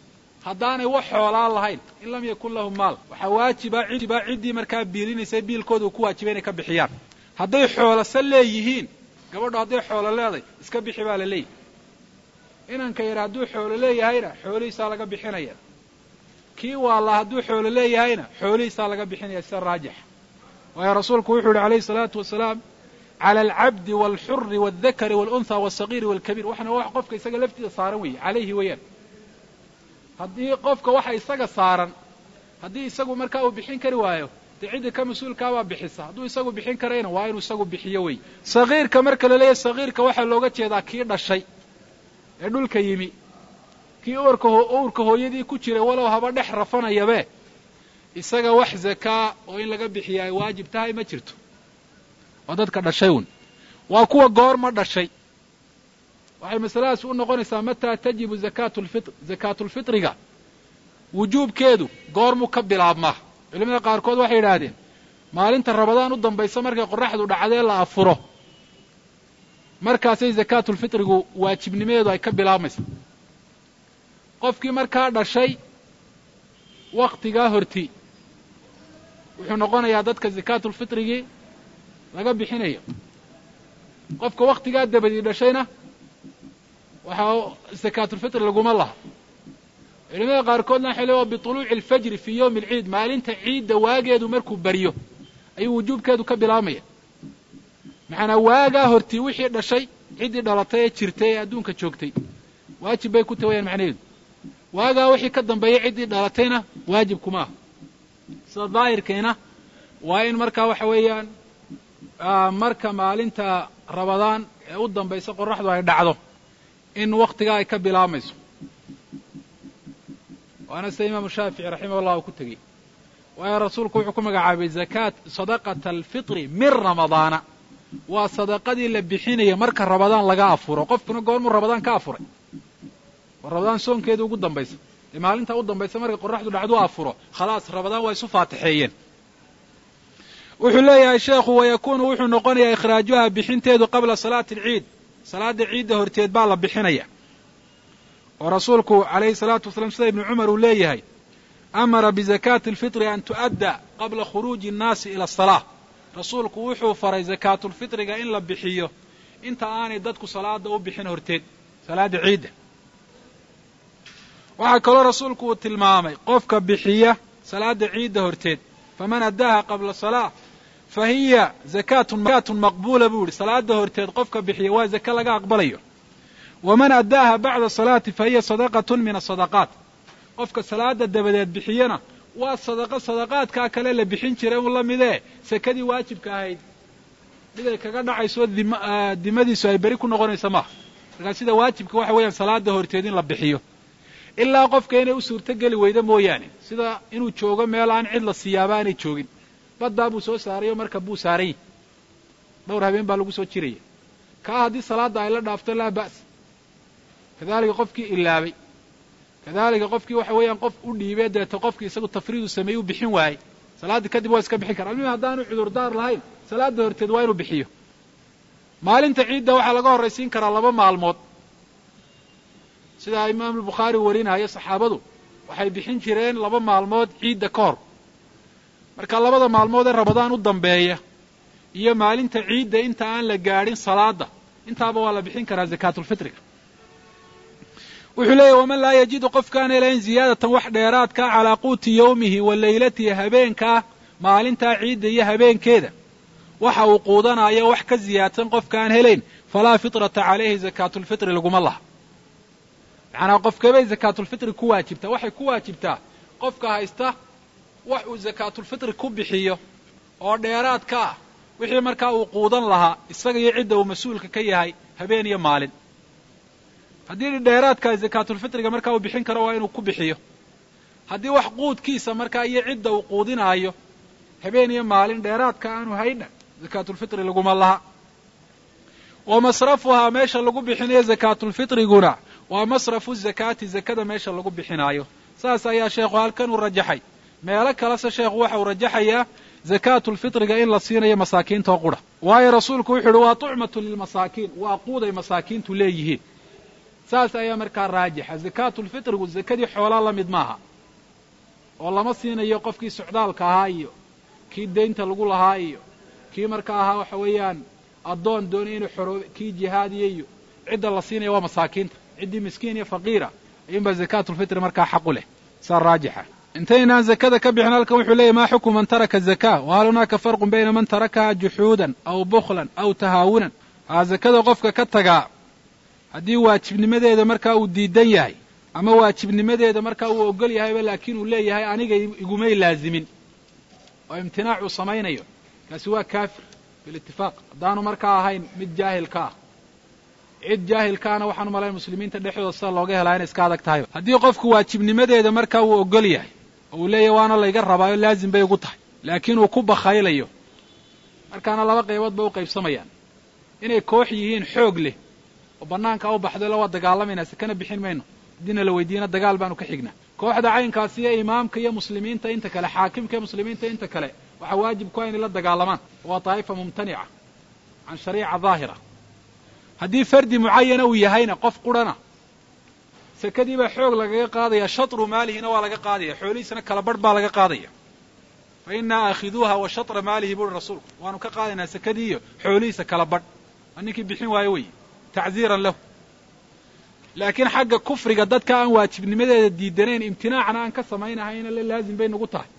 haddaanay wax xoolaan lahayn in lam yakun lahum maal waxaa waajiba ciba ciddii markaa biilinaysa biilkooda uu ku waajibay inay ka bixiyaan hadday xoolase leeyihiin gabadhu hadday xoolo leeday iska bixi baa la leeyahy inanka yar hadduu xoolo leeyahayna xoolihiisaa laga bixinaya kii waalla hadduu xoolo leeyahayna xoolihiisaa laga bixinaya sida raajixa waayo rasuulku wuxuu yihi alayhi salaatu wasalaam cala alcabdi waalxuri waaldakari waalunha walsagiiri waalkabiir waxna wax qofka isaga laftiisa saaran weeye calayhi weeyaan haddii qofka waxa isaga saaran haddii isagu markaa uu bixin kari waayo dee cidda ka mas-uulkaabaa bixisa hadduu isagu bixin karayna waa inuu isagu bixiyo wey sagiirka marka la leeyahy sagiirka waxaa looga jeedaa kii dhashay ee dhulka yimi kii uurka uurka hooyadii ku jiray walow haba dhex rafanayabe isaga wax zakaa oo in laga bixiya ay waajib tahay ma jirto waa dadka dhashay un waa kuwa goorma dhashay waxay masaladaas u noqonaysaa mataa tajibu zakaatu lfitr zakaatulfitriga wujuubkeedu goormuu ka bilaabmaa culimada qaarkood waxay yidhaahdeen maalinta rabadaan u dambaysa markay qoraxdu dhacdee la afuro markaasay zakaatulfitrigu waajibnimadeedu ay ka bilaabmaysa qofkii markaa dhashay waktigaa horti wuxuu noqonayaa dadka zakaatulfitrigii laga bixinayo qofka waktigaa dabadii dhashayna waxaa zakaatulfitri laguma laha culimada qaarkoodna waxay leeya bituluuci alfajri fii yowmi alciid maalinta ciidda waageedu markuu baryo ayuu wujuubkeedu ka bilaabmaya maxaanaa waagaa hortii wixii dhashay ciddii dhalatay ee jirtay ee adduunka joogtay waajib bay ku tahi wayaan macnaheedu waagaa wixii ka dambeeyay ciddii dhalatayna waajib kuma aha sida daahirkiina waa in markaa waxa weeyaan marka maalinta rabadaan ee u dambaysa qoraxdu ay dhacdo in waktigaa ay ka bilaabmayso waana sida imaamu shaafici raximah llah uu ku tegey waayo rasuulku wuxuu ku magacaabay zakaat sadaqata alfitri min ramadaana waa sadaqadii la bixinaya marka rabadaan laga afuro qofkuna goormuu rabadaan ka afuray waa rabadaan soonkeeda ugu dambaysa dee maalinta u dambaysa markay qoraxdu dhacdu afuro khalaas rabadaan waa isu faatixeeyeen wuxuu leeyahay sheekhu wayakuunu wuxuu noqonayaa ikhraajuha bixinteedu qabla salaati alciid salaada ciidda horteed baa la bixinaya oo rasuulku calayhi salaatu wasalaam sida ibnu cumar uu leeyahay amara bizakaati alfitri an tu'adda qabla khuruuji annaasi ila asalaa rasuulku wuxuu faray zakaatulfitriga in la bixiyo inta aanay dadku salaada u bixin horteed salaada ciidda waxaa kaloo rasuulku uu tilmaamay qofka bixiya salaada ciidda horteed faman addaaha qabla salaa fa hiya zakaatun maqbuula buu yihi salaada horteed qofka bixiya waa zake laga aqbalayo waman addaaha bacda salaati fa hiya sadaqatun min asadaqaat qofka salaada dabadeed bixiyana waa sadaqo sadaqaadkaa kale la bixin jiray un la midee sakadii waajibka ahayd mid ay kaga dhacayso dimadiisu ay beri ku noqonaysa maaha markaa sida waajibka waxa weeyaan salaada horteed in la bixiyo ilaa qofka inay u suurto geli weydo mooyaane sida inuu joogo meel aan cid la siiyaaba aanay joogin baddaa buu soo saarayo marka buu saaran yahy dhowr habeen baa lagu soo jiraya kaa haddii salaadda ay la dhaafto laa ba's kadalika qofkii ilaabay kadalika qofkii waxa weeyaan qof u dhiibee deeta qofkii isagu tafriidu sameeyey u bixin waayey salaaddii kadib waa iska bixin kara almihim haddaanu cudurdaar lahayn salaada horteed waa inuu bixiyo maalinta ciidda waxaa laga horraysiin karaa laba maalmood sida imaamu bukhaari warinayo saxaabadu waxay bixin jireen laba maalmood ciidda ka hor marka labada maalmood ee rabadaan u dambeeya iyo maalinta ciidda inta aan la gaadhin salaada intaaba waa la bixin karaa zakaatulfitriga wuxuu leeyahy waman laa yajidu qofkaan helayn ziyaadatan wax dheeraadkaa calaa quuti yowmihi wa leylatihi habeenkaa maalintaa ciidda iyo habeenkeeda waxa uu quudanayo wax ka ziyaadsan qofkaan helayn falaa fitrata calayhi zakaatulfitri laguma laha macnaa qofkabay zakaatulfitri ku waajibtaa waxay ku waajibtaa qofka haysta wax uu zakaatulfitri ku bixiyo oo dheeraad ka ah wixii markaa uu quudan lahaa isaga iyo cidda uu mas-uulka ka yahay habeen iyo maalin haddii dheeraadkaa zakaatulfitriga markaa uu bixin karo waa inuu ku bixiyo haddii wax quudkiisa markaa iyo cidda uu quudinaayo habeen iyo maalin dheeraadka aanu haydha zakaatulfitri laguma laha wa masrafuhaa meesha lagu bixinayo zakaatulfitriguna waa masrafu zakaati zakada meesha lagu bixinaayo saas ayaa sheekhu halkan uu rajaxay meelo kalese sheekhu waxa uu rajaxayaa zakaatulfitriga in la siinayo masaakiinta oo qura waayo rasuulku wuxu uhi waa tucmatu lilmasaakiin waa quuday masaakiintu leeyihiin saas ayaa markaa raajixa zakaatulfitrigu zakadii xoolaa la mid maaha oo lama siinayo qofkii socdaalka ahaa iyo kii daynta lagu lahaa iyo kii markaa ahaa waxa weeyaan addoon doonay inuu xoroob kii jihaadiya iyo cidda la siinaya waa masaakiinta ciddii miskiin iyo faqiira ayuunbaa zakaatulfitri markaa xaqu leh saa raajixa intaynaan zakada ka bixin halkan wuxuu leeyahy maa xukmu man taraka zakaa wa hal hunaaka farqun bayna man tarakaha juxuudan aw bukhlan aw tahaawunan haa zakada qofka ka tagaa haddii waajibnimadeeda markaa uu diidan yahay ama waajibnimadeeda markaa uu ogol yahayba laakiin uu leeyahay aniga igumay laazimin oo imtinaac uu samaynayo kaasi waa kaafir bilitifaaq haddaanu markaa ahayn mid jaahilka ah cid jaahilkaana waxaan umalayn muslimiinta dhexdooda sida looga helaa inay iska adag tahay haddii qofku waajibnimadeeda markaa uu ogol yahay oo uu leeyahay waana layga rabaayo laazim bay ugu tahay laakiin uu ku bakhaylayo markaana laba qaybood bay u qaybsamayaan inay koox yihiin xoog leh oo bannaanka u baxdo la waa dagaalamayna sekana bixin mayno haddiina la weydiiyana dagaal baanu ka xignaa kooxda caynkaasi iyo imaamka iyo muslimiinta inta kale xaakimka iyo muslimiinta inta kale waxaa waajib ku ah inay la dagaalamaan waa daa'ifa mumtanica can shariica daahira haddii fardi mucayana uu yahayna qof qurhana sekadii baa xoog lagaga qaadaya shatru maalihina waa laga qaadaya xoolihiisana kala barh baa laga qaadaya fa innaa aakhiduuha wa shatra maalihi buuri rasuulku waanu ka qaadaynaa sekadii iyo xoolihiisa kala badh waa ninkii bixin waayo weeye tacziiran lahu laakiin xagga kufriga dadka aan waajibnimadeeda diidanayn imtinaacna aan ka samaynahayna la laazim bay nagu tahay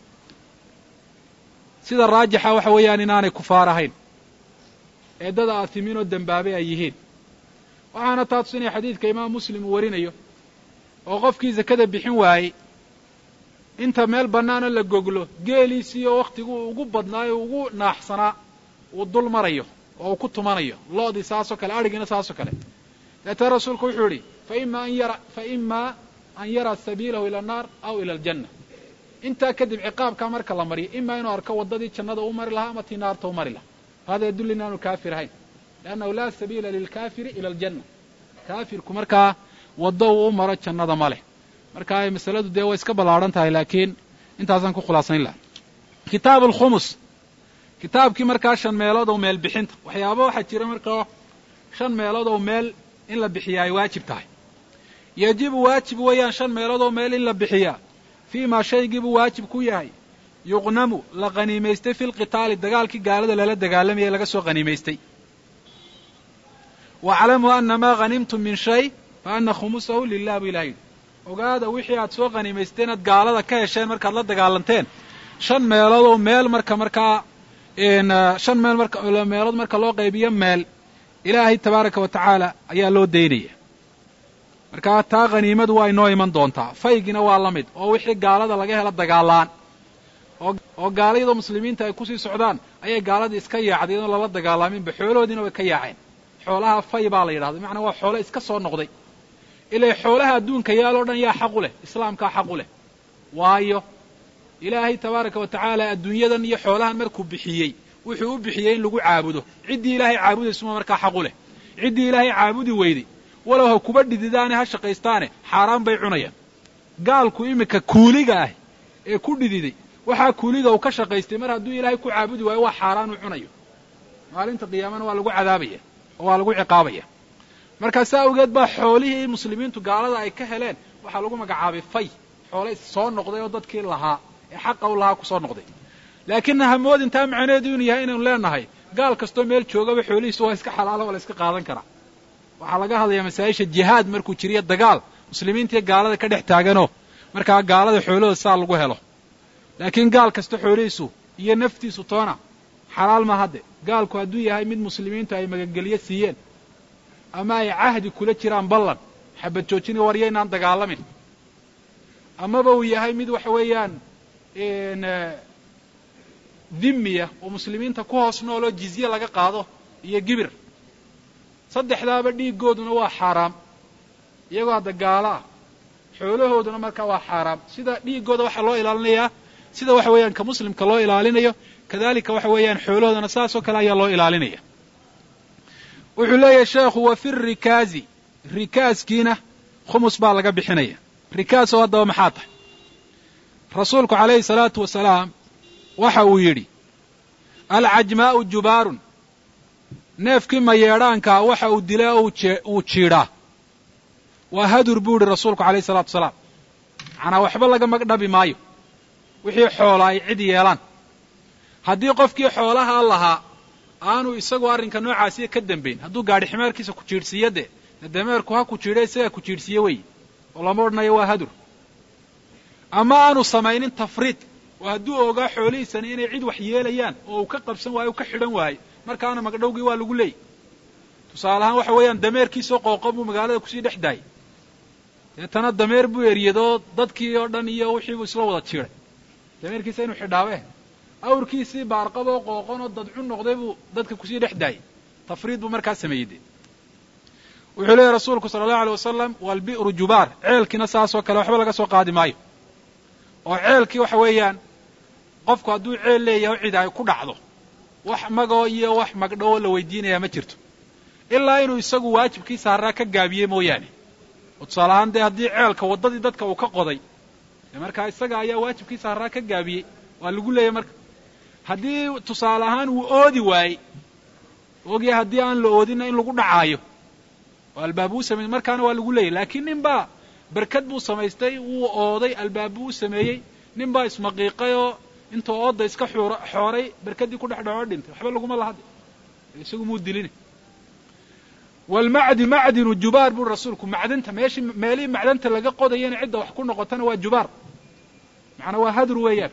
sida raajixa waxa weeyaan inaanay kufaar ahayn ee dad aatimiin oo dembaabay ay yihiin waxaana taa tusinaya xadiidka imaam muslim uu warinayo oo qofkii zakada bixin waayey inta meel bannaana la goglo geeliisii oo wakhtiguu ugu badnaayo ugu naaxsanaa uu dul marayo oo uu ku tumanayo lo'dii saasoo kale adhigiina saasoo kale deetee rasuulku wuxuu yidhi faima an yara fa imaa an yara sabiilahu ila annaar aw ila aljanna intaa kadib ciqaabkaa marka la mariyo imaa inuu arko waddadii jannada u mari lahaa ama tii naarta u mari lahaa hada yadulli inaanu kaafir ahayn liannahu laa sabiila lilkaafiri ila aljanna kaafirku markaa waddo uu u maro jannada ma leh marka masaladu dee way iska ballaadhan tahay laakiin intaasaan ku khulaasayn laha kitaab alkhumus kitaabkii markaa shan meelood oo meel bixinta waxyaaba waxaa jira markaa shan meelood oo meel in la bixiyaa ay waajib tahay yajibu waajib weeyaan shan meelood oo meel in la bixiyaa fii maa shaygiibuu waajib ku yahay yuqnamu la qaniimaystay fi lqitaali dagaalkii gaalada lala dagaalamayay laga soo qaniimaystay waclamuu ana maa hanimtum min shay fa ana khumusahu lilah buu ilaha yidhi ogaada wixii aad soo qaniimaysteen aad gaalada ka hesheen markaad la dagaalanteen shan meelood oo meel marka markaa shan meel marka meelood marka loo qaybiyo meel ilaahay tabaaraka wa tacaala ayaa loo daynaya markaa taa khaniimadu waa inoo iman doontaa faygina waa la mid oo wixii gaalada laga helo dagaalaan oo gaalayadoo muslimiinta ay kusii socdaan ayay gaaladii iska yaacday iyadoon lala dagaalaaminba xoolahoodiina way ka yaaceen xoolaha fay baa la yidhahda macnaa waa xoolo iska soo noqday ilay xoolaha adduunka yaaloo dhan yaa xaqu leh islaamkaa xaqu leh waayo ilaahay tabaaraka wa tacaala adduunyadan iyo xoolahan markuu bixiyey wuxuu u bixiyey in lagu caabudo ciddii ilaahay caabudaysuma markaa xaqu leh ciddii ilaahay caabudi weyday walow ha kuba dhididaane ha shaqaystaane xaaraan bay cunayaan gaalku iminka kuuliga ah ee ku dhididay waxaa kuuliga uu ka shaqaystay mar hadduu ilaahay ku caabudi waayo waa xaaraan uu cunayo maalinta qiyaamana waa lagu cadaabaya oo waa lagu ciqaabaya markaa saa awgeed baa xoolihii muslimiintu gaalada ay ka heleen waxaa lagu magacaabay fay xoole soo noqday oo dadkii lahaa ee xaqa u lahaa kusoo noqday laakiin hamood intaa macnaheedu inuu yahay inaynu leenahay gaal kastoo meel joogaba xoolihiisu waa iska xalaalo waa la iska qaadan karaa waxaa laga hadlayaa masaa-isha jihaad markuu jiriyo dagaal muslimiintiiyo gaalada ka dhex taaganoo markaa gaalada xoolahooda saa lagu helo laakiin gaal kasta xoolihiisu iyo naftiisu toona xalaal ma hadde gaalku hadduu yahay mid muslimiintu ay magangelyo siiyeen ama ay cahdi kula jiraan ballan xabad joojina waryo inaan dagaalamin amaba uu yahay mid waxa weeyaan dhimmiya oo muslimiinta ku hoos nooloo jizye laga qaado iyo gibir saddexdaaba dhiiggooduna waa xaaraam iyagoo hadda gaalo ah xoolahooduna markaa waa xaaraam sida dhiiggooda waxaa loo ilaalinayaa sida waxa weeyaan ka muslimka loo ilaalinayo kadalika waxa weeyaan xoolahoodana saasoo kale ayaa loo ilaalinaya wuxuu leeyahay sheekhu wa fi rikaazi rikaaskiina khumus baa laga bixinaya rikaas oo haddaba maxaa tahay rasuulku calayhi salaatu wasalaam waxa uu yidhi alcajmaa'u jubaarun neefkii mayeedhaankaa waxa uu dilay oo uu jiidhaa waa hadur buu ihi rasuulku alayh isalaatu wasalaam macnaa waxba laga magdhabi maayo wixii xoola ay cid yeelaan haddii qofkii xoolaha lahaa aanu isagu arrinka noocaasiya ka dambayn hadduu gaadhi ximeerkiisa ku jiidhsiiyo dee de dameerku ha ku jiidha isagaa ku jiidhsiiye wey oo lama odhanayo waa hadur ama aanu samaynin tafriid oo hadduu ogaa xoolihiisani inay cid wax yeelayaan oo uu ka qabsan waayo u ka xidhan waayo markaana magdhowgii waa lagu leeyay tusaale ahaan waxa weeyaan dameerkiisoo qooqo buu magaalada kusii dhex daayay deetana dameer buu eryadoo dadkii oo dhan iyo wixii buu isla wada jiiday dameerkiisa inuu xidhaabe awrkiisii baarqaboo qooqonoo dadcun noqday buu dadka kusii dhex daayay tafriid buu markaa sameeyey de wuxuu leeyahy rasuulku sala allahu alay wasalam walbi'ru jubaar ceelkiina saasoo kale waxba laga soo qaadi maayo oo ceelkii waxa weeyaan qofku hadduu ceel leeyahay cid ay ku dhacdo wax magoo iyo wax magdhowoo la weydiinayaa ma jirto ilaa inuu isagu waajibkii saaraa ka gaabiyey mooyaane oo tusaale ahaan dee haddii ceelka waddadii dadka uu ka qoday dee markaa isaga ayaa waajibkii saaraa ka gaabiyey waa lagu leeyahy marka haddii tusaale ahaan uu oodi waayey ogya haddii aan la oodinna in lagu dhacaayo oo albaab uu sameeyey markaana waa lagu leeyahy laakiin nin baa berkad buu samaystay wuu ooday albaab buu u sameeyey nin baa ismaqiiqay oo intuu oodda iska xooray berkaddii ku dhex dhaco dhintay waxba laguma lahade isagu muu dilina walmacdi macdinu jubaar buri rasuulku macdanta meeshii meelihii macdanta laga qodayana cidda wax ku noqotana waa jubaar macnaa waa hadur weeyaan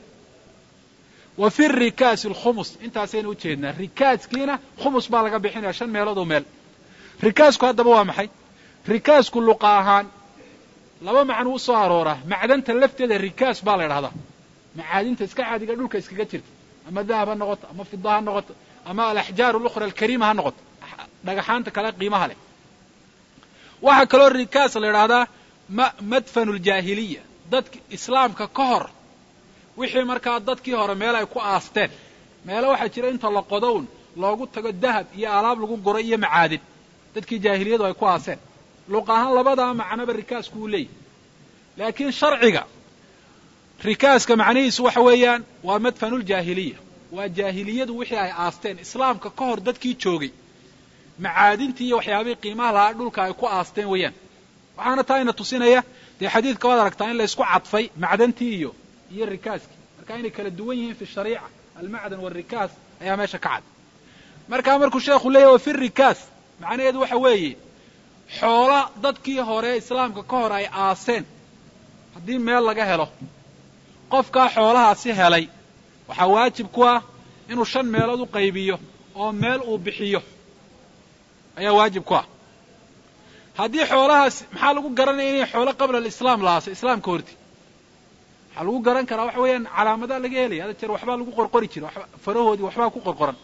wa fi rikaasi alkhumus intaasaynu u jeednaa rikaaskiina khumus baa laga bixinaya shan meelood oo meel rikaasku haddaba waa maxay rikaasku luqa ahaan laba macnuu u soo arooraa macdanta lafteeda rikaas baa la idhahdaa macaadinta iska caadiga dhulka iskaga jirta ama dahab ha noqoto ama fida ha noqoto ama alaxjaar alukhra alkariima ha noqoto dhagaxaanta kale qiimaha leh waxaa kaloo rikaas la idhahdaa madfanu ljaahiliya dadki islaamka ka hor wixii markaa dadkii hore meel ay ku aasteen meelo waxaa jira inta la qodo un loogu tago dahab iyo alaab lagu guro iyo macaadin dadkii jaahiliyadu ay ku aaseen luq ahaan labadaa macnoba rikaasku uu leeyahy laakiin sharciga rikaaska macnihiisu waxa weeyaan waa madfanuljaahiliya waa jaahiliyadu wixii ay aasteen islaamka ka hor dadkii joogay macaadintii iyo waxyaabihii qiimaha lahaa dhulka ay ku aasteen weeyaan waxaana taa ina tusinaya dee xadiidka waad aragtaa in la isku cadfay macdantii iyo iyo rikaaskii marka inay kala duwan yihiin fi shariica almacdan waalrikaas ayaa meesha ka cad markaa markuu sheekhu leeyahy wa fi rikaas macnaheedu waxa weeye xoola dadkii hore islaamka ka hor ay aaseen haddii meel laga helo qofkaa xoolahaasi helay waxaa waajib ku ah inuu shan meelood u qaybiyo oo meel uu bixiyo ayaa waajib ku ah haddii xoolahaas maxaa lagu garanaya inay xoolo qabla alislaam la aasay islaamka horti waxaa lagu garan karaa waxa weeyaan calaamadaa laga helaya hada jeer waxbaa lagu qorqori jira farahoodii waxbaa ku qorqoran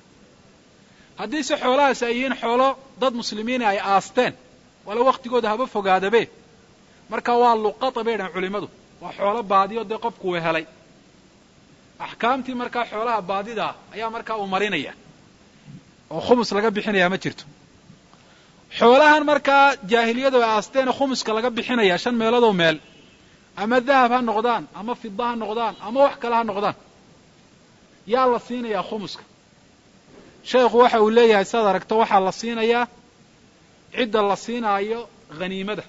haddii se xoolahaasi ay yihiin xoolo dad muslimiina ay aasteen wala waktigooda haba fogaadabe marka waa luqata bay dhahan culimmadu waa xoolo baadiyo dee qofku uu helay axkaamtii markaa xoolaha baadidaa ayaa markaa uu marinaya oo khumus laga bixinaya ma jirto xoolahan markaa jaahiliyadu ay aasteene khumuska laga bixinaya shan meeloodoo meel ama dahab ha noqdaan ama fida ha noqdaan ama wax kale ha noqdaan yaa la siinayaa khumuska sheekhu waxa uu leeyahay sidaad aragto waxaa la siinayaa cidda la siinaayo haniimada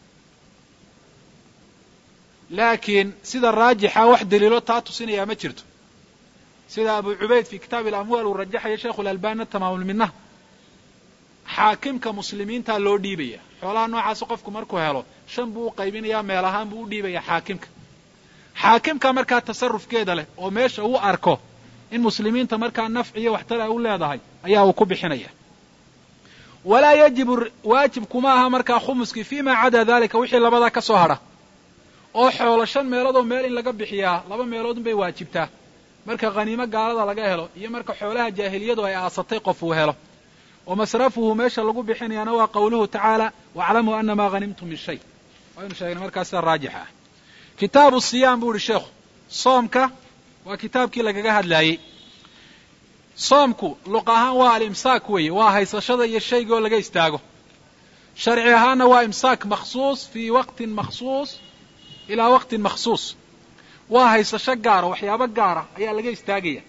laakiin sida raajixa wax daliilo taa tusinayaa ma jirto sida abu cubayd fi kitaabi alamwaal uu rajaxaya sheikhu lalbanina tamaamulminaha xaakimka muslimiintaa loo dhiibaya xoolaha noocaasi qofku markuu helo shan buu u qaybinayaa meel ahaan buu u dhiibaya xaakimka xaakimka markaa tasarufkeeda leh oo meesha uu arko in muslimiinta markaa nafci iyo waxtar ay u leedahay ayaa uu ku bixinaya walaa yajibu waajib kuma aha markaa khumuskii fi ma cadaa dalika wixii labadaa ka soo hadha oo xoolo shan meeloodoo meel in laga bixiyaa laba meeloodun bay waajibtaa marka khaniimo gaalada laga helo iyo marka xoolaha jaahiliyadu ay aasatay qof uu helo wa masrafuhu meesha lagu bixinayaana waa qawluhu tacaala waaclamuu ana maa hanimtum min shay waynu sheegnay markaa sida raajixa ah kitaabu siyaam buu ihi sheekhu soomka waa kitaabkii lagaga hadlaayey soomku luq ahaan waa alimsaak weeye waa haysashada iyo shayga oo laga istaago sharci ahaanna waa imsaak makhsuus fii waqtin makhsuus ilaa waqtin makhsuus waa haysasho gaara waxyaabo gaara ayaa laga istaagaya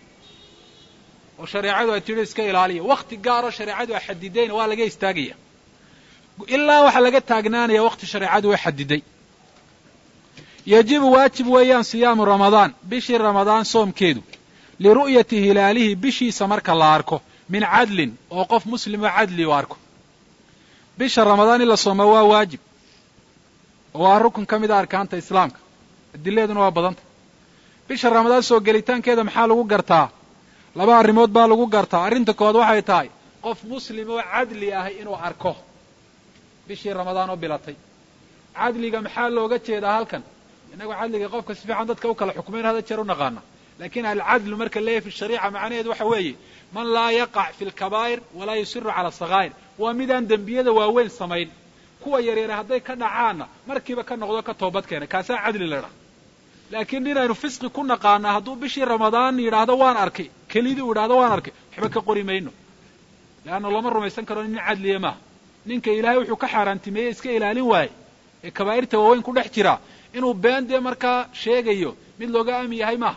oo shareecadu ay tidhi iska ilaaliya wakti gaaroo shareecadu ay xadidayna waa laga istaagaya ilaa waxaa laga taagnaanaya waqti shareecadu way xadiday yajibu waajib weeyaan siyaamu ramadaan bishii ramadaan soomkeedu liru'yati hilaalihi bishiisa marka la arko min cadlin oo qof muslimoo cadli u arko bisha ramadaan in la sooma waa waajib oo waa rukun ka mida arkaanta islaamka adileeduna waa badanta bisha ramadaan soo gelitaankeeda maxaa lagu gartaa laba arrimood baa lagu gartaa arrinta kood waxay tahay qof muslim oo cadli ah inuu arko bishii ramadaan oo bilatay cadliga maxaa looga jeedaa halkan innagoo cadliga qofka si fiican dadka u kala xukumayn hada jeer u naqaana lakin alcadlu marka leeyahy fi shariica macnaheedu waxa weeye man laa yaqac fi lkabaa'ir walaa yusiru cala asakaa'ir waa midaan dembiyada waaweyn samayn kuwa yaryare hadday ka dhacaanna markiiba ka noqdo ka toobad keena kaasaa cadli la dhaha laakiin inaynu fisqi ku naqaana hadduu bishii ramadaan yidhaahdo waan arkay kelidii uu yidhahdo waan arkay waxba ka qori mayno leanna looma rumaysan karo nin cadliya maaha ninka ilaahay wuxuu ka xaaraantimeeyey iska ilaalin waaye ee kabaa'irta waaweyn ku dhex jira inuu been dee markaa sheegayo mid looga aamin yahay maaha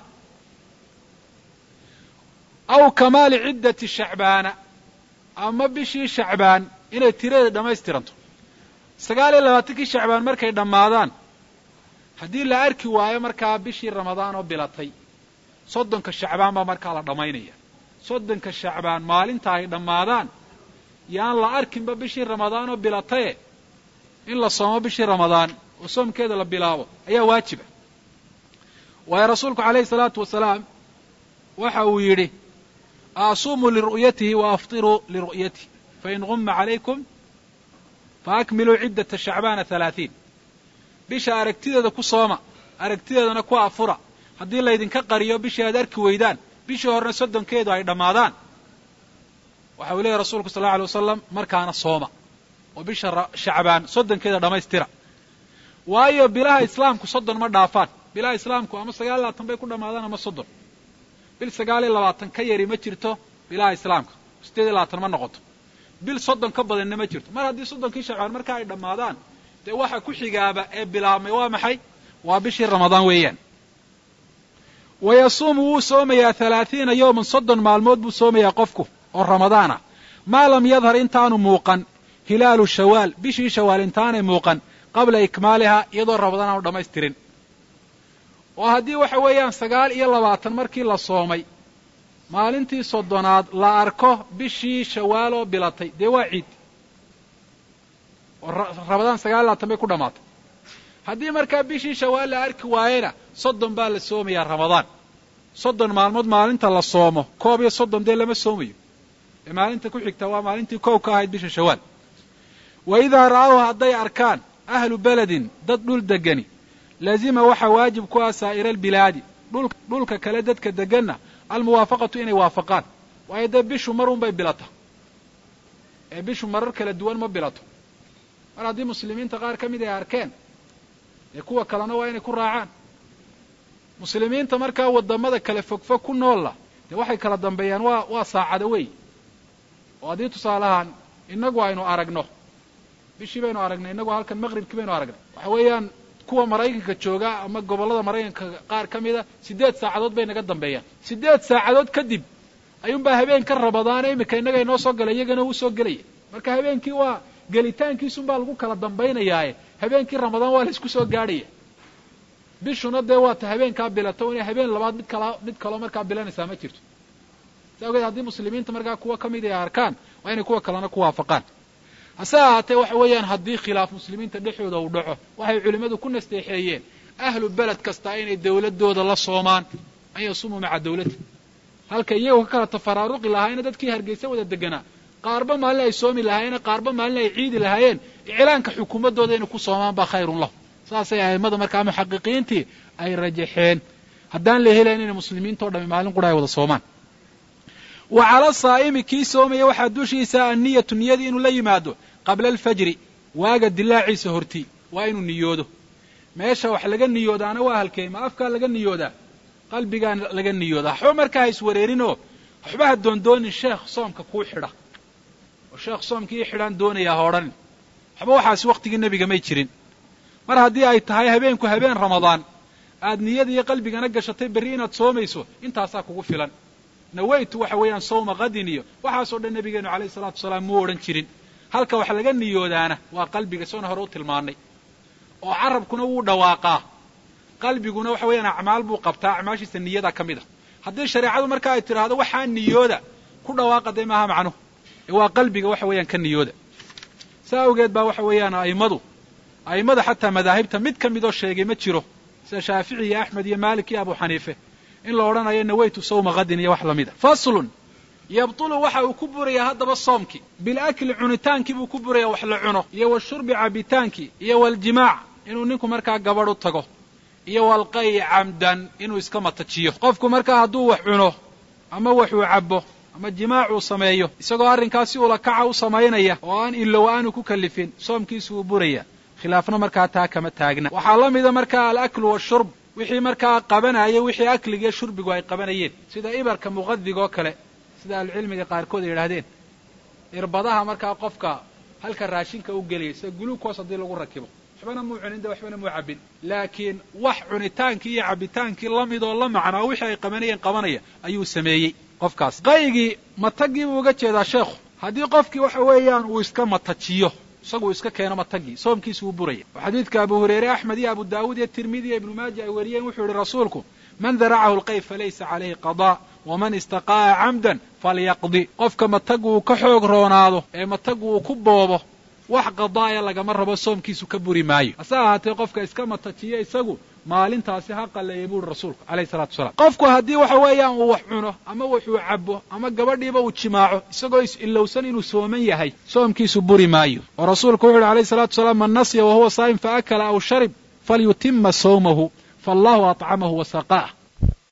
aw kamaali ciddati shacbaana ama bishii shacbaan inay tiradeeda dhammaystiranto sagaal iyo labaatankii shacbaan markay dhammaadaan haddii la arki waayo markaa bishii ramadaan oo bilatay soddonka shacbaan baa markaa la dhammaynaya soddonka shacbaan maalinta ay dhammaadaan yaan la arkinba bishii ramadaan oo bilataye in la soomo bishii ramadaan oo soomkeeda la bilaabo ayaa waajiba waayo rasuulku calayhi salaatu wasalaam waxa uu yidhi asuumuu liru'yatihi wa aftiruu liru'yatihi fain gumma calaykum faakmiluu ciddata shacbaana halaatiin bisha aragtideeda ku sooma aragtideedana ku afura haddii laydinka qariyo bishii aad arki weydaan bishii horena soddonkeedu ay dhammaadaan waxa uu leeyahy rasuulku sal alla alay wasalam markaana sooma oo bisha shacbaan soddonkeeda dhammaystira waayo bilaha islaamku soddon ma dhaafaan bilaha islaamku ama sagaal iyo labaatan bay ku dhammaadaan ama soddon bil sagaal iyo labaatan ka yari ma jirto bilaha islaamka siddeed iyo labaatan ma noqoto bil soddon ka badanna ma jirto mar haddii soddonkii shacbaan marka ay dhammaadaan dee waxa ku xigaaba ee bilaabmay waa maxay waa bishii ramadaan weeyaan wa yasuumu wuu soomayaa halaathiina yowman soddon maalmood buu soomayaa qofku oo ramadaana maa lam yadhar intaanu muuqan hilaalu shawaal bishii shawaal intaanay muuqan qabla ikmaalihaa iyadoo ramadaan aanu dhammaystirin oo haddii waxa weeyaan sagaal iyo labaatan markii la soomay maalintii soddonaad la arko bishii shawaal oo bilatay dee waa ciid oo ramadaan sagaal iyo labaatan bay ku dhammaatay haddii markaa bishii shawaal la arki waayena soddon baa la soomayaa ramadaan soddon maalmood maalinta la soomo koob iyo soddon dee lama soomayo ee maalinta ku xigta waa maalintii koob ka ahayd bisha shawaal wa idaa ra'awha hadday arkaan ahlu beledin dad dhul degani laazima waxaa waajib ku ah saa'ira albilaadi dhulka kale dadka deganna almuwaafaqatu inay waafaqaan waayo dee bishu mar un bay bilata ee bishu marar kala duwan ma bilato mar haddii muslimiinta qaar ka mid ay arkeen dee kuwa kalena waa inay ku raacaan muslimiinta markaa waddamada kale fogfog ku noolla dee waxay kala dambeeyaan waa waa saacado wey oo haddii tusaalahaan innagu aynu aragno bishii baynu aragnay innagu halkan maqribkii baynu aragnay waxa weeyaan kuwa maraykanka jooga ama gobollada maraykanka qaar ka mida siddeed saacadood bay naga dambeeyaan siddeed saacadood kadib ayuunbaa habeenka ramadaane iminka innaga inoo soo galay iyagana uu soo gelaya marka habeenkii waa gelitaankiisunbaa lagu kala dambaynayaaye habeenkii ramadaan waa la isku soo gaadhaya bishuna dee waata habeenkaa bilato inay habeen labaad mid kala mid kaloo markaa bilanaysaa ma jirto sa awgeed haddii muslimiinta markaa kuwa ka mid ay arkaan waa inay kuwa kalena ku waafaqaan hase ahaatee waxa weeyaan haddii khilaaf muslimiinta dhexooda uu dhaco waxay culimmadu ku nasteexeeyeen ahlu beled kasta inay dawladdooda la soomaan an yasumuu maca dawlati halka iyagoo ka kala tafaraaruqi lahaayena dadkii hargeysa wada deganaa qaarba maalin ay soomi lahaayeen qaarba maalin ay ciidi lahaayeen iclaanka xukuumaddooda inay ku soomaan baa khayrun lahu saasay a'immada markaa muxaqiqiintii ay rajaxeen haddaan la helayn inay muslimiintao dhami maalin qura ay wada soomaan wa cala saa'imi kii soomaya waxaa dushiisa anniyatu niyadii inuu la yimaado qabla alfajri waaga dilaaciisa horti waa inuu niyoodo meesha wax laga niyoodaana waa halkee ma afkaa laga niyoodaa qalbigaa laga niyoodaa waxba markaa ha iswareerinoo waxba ha doondoonin sheekh soomka kuu xidha oo sheekh soomkii xidhaan doonayaa ha odhanin waxba waxaasi wakhtigii nebiga may jirin mar haddii ay tahay habeenku habeen ramadaan aad niyada iyo qalbigana gashatay berri inaad soomayso intaasaa kugu filan nawaytu waxa weeyaan sawma qadin iyo waxaasoo dhan nebigeenu calayhi salaatu wasalaam muu odhan jirin halka wax laga niyoodaana waa qalbiga soona hore u tilmaannay oo carabkuna wuu dhawaaqaa qalbiguna waxa weeyaan acmaal buu qabtaa acmaashiisa niyada ka mid a haddii shareecadu marka ay tidhaahdo waxaa niyooda ku dhawaaqa dee maaha macnuhu ee waa qalbiga waxa weeyaan ka niyooda saa awgeed baa waxa weeyaan a'immadu a'immada xataa madaahibta mid ka midoo sheegay ma jiro sida shaafici iyo axmed iyo maalik iyo abu xaniife in la odhanayo nawaytu sawma qadin iyo wax lamid a faslun yabtulu waxa uu ku burayaa haddaba soomkii bilakli cunitaankii buu ku burayaa wax la cuno iyo washurbi cabitaankii iyo waljimaac inuu ninku markaa gabadh u tago iyo walqay camdan inuu iska matajiyo qofku markaa hadduu wax cuno ama waxuu cabbo ama jimaacuu sameeyo isagoo arrinkaasi ula kaca u samaynaya oo aan ilow aanu ku kallifin soomkiisu wuu buraya khilaafna markaa taa kama taagna waxaa la mida markaa alaklu washurb wixii markaa qabanaya wixii akligiiyo shurbigu ay qabanayeen sida ibarka muqadigoo kale sida ahlucilmiga qaarkood ay yidhahdeen irbadaha markaa qofka halka raashinka u geliyay sida guluukos haddii lagu rakibo waxbana muu cunin de waxbana muu cabbin laakiin wax cunitaankii iyo cabbitaankii la mid oo la macnaa wixii ay qabanayeen qabanaya ayuu sameeyey qofkaas qaygii matagii buu uga jeedaa sheekhu haddii qofkii waxa weeyaan uu iska matajiyo isagu iska keeno matagii soomkiisu wuu buraya oo xadiidka abu hureyre axmed iyo abu daawuud iyo tirmidi iyo ibnu maaja ay wariyeen wuxuu yihi rasuulku man daracahu lqayb falaysa calayhi qadaa waman istaqaa'a camdan falyaqdi qofka matagu uu ka xoog roonaado ee matagu uu ku boobo wax qadaaya lagama rabo soomkiisu ka buri maayo hase ahaatee qofka iska matajiyo isagu maalintaasi ha qalleeyay buuhi rasuulku alayhi salatu wasalaam qofku haddii waxa weeyaan uu wax cuno ama wuxuu cabbo ama gabadhiiba uu jimaaco isagoo is-ilowsan inuu sooman yahay soomkiisu buri maayo oo rasuulku wuxu uhi alayhi salatu wasalaam man nasiya wahuwa saa'im faakala aw sharib falyutima sawmahu faallahu atcamahu wasaqaah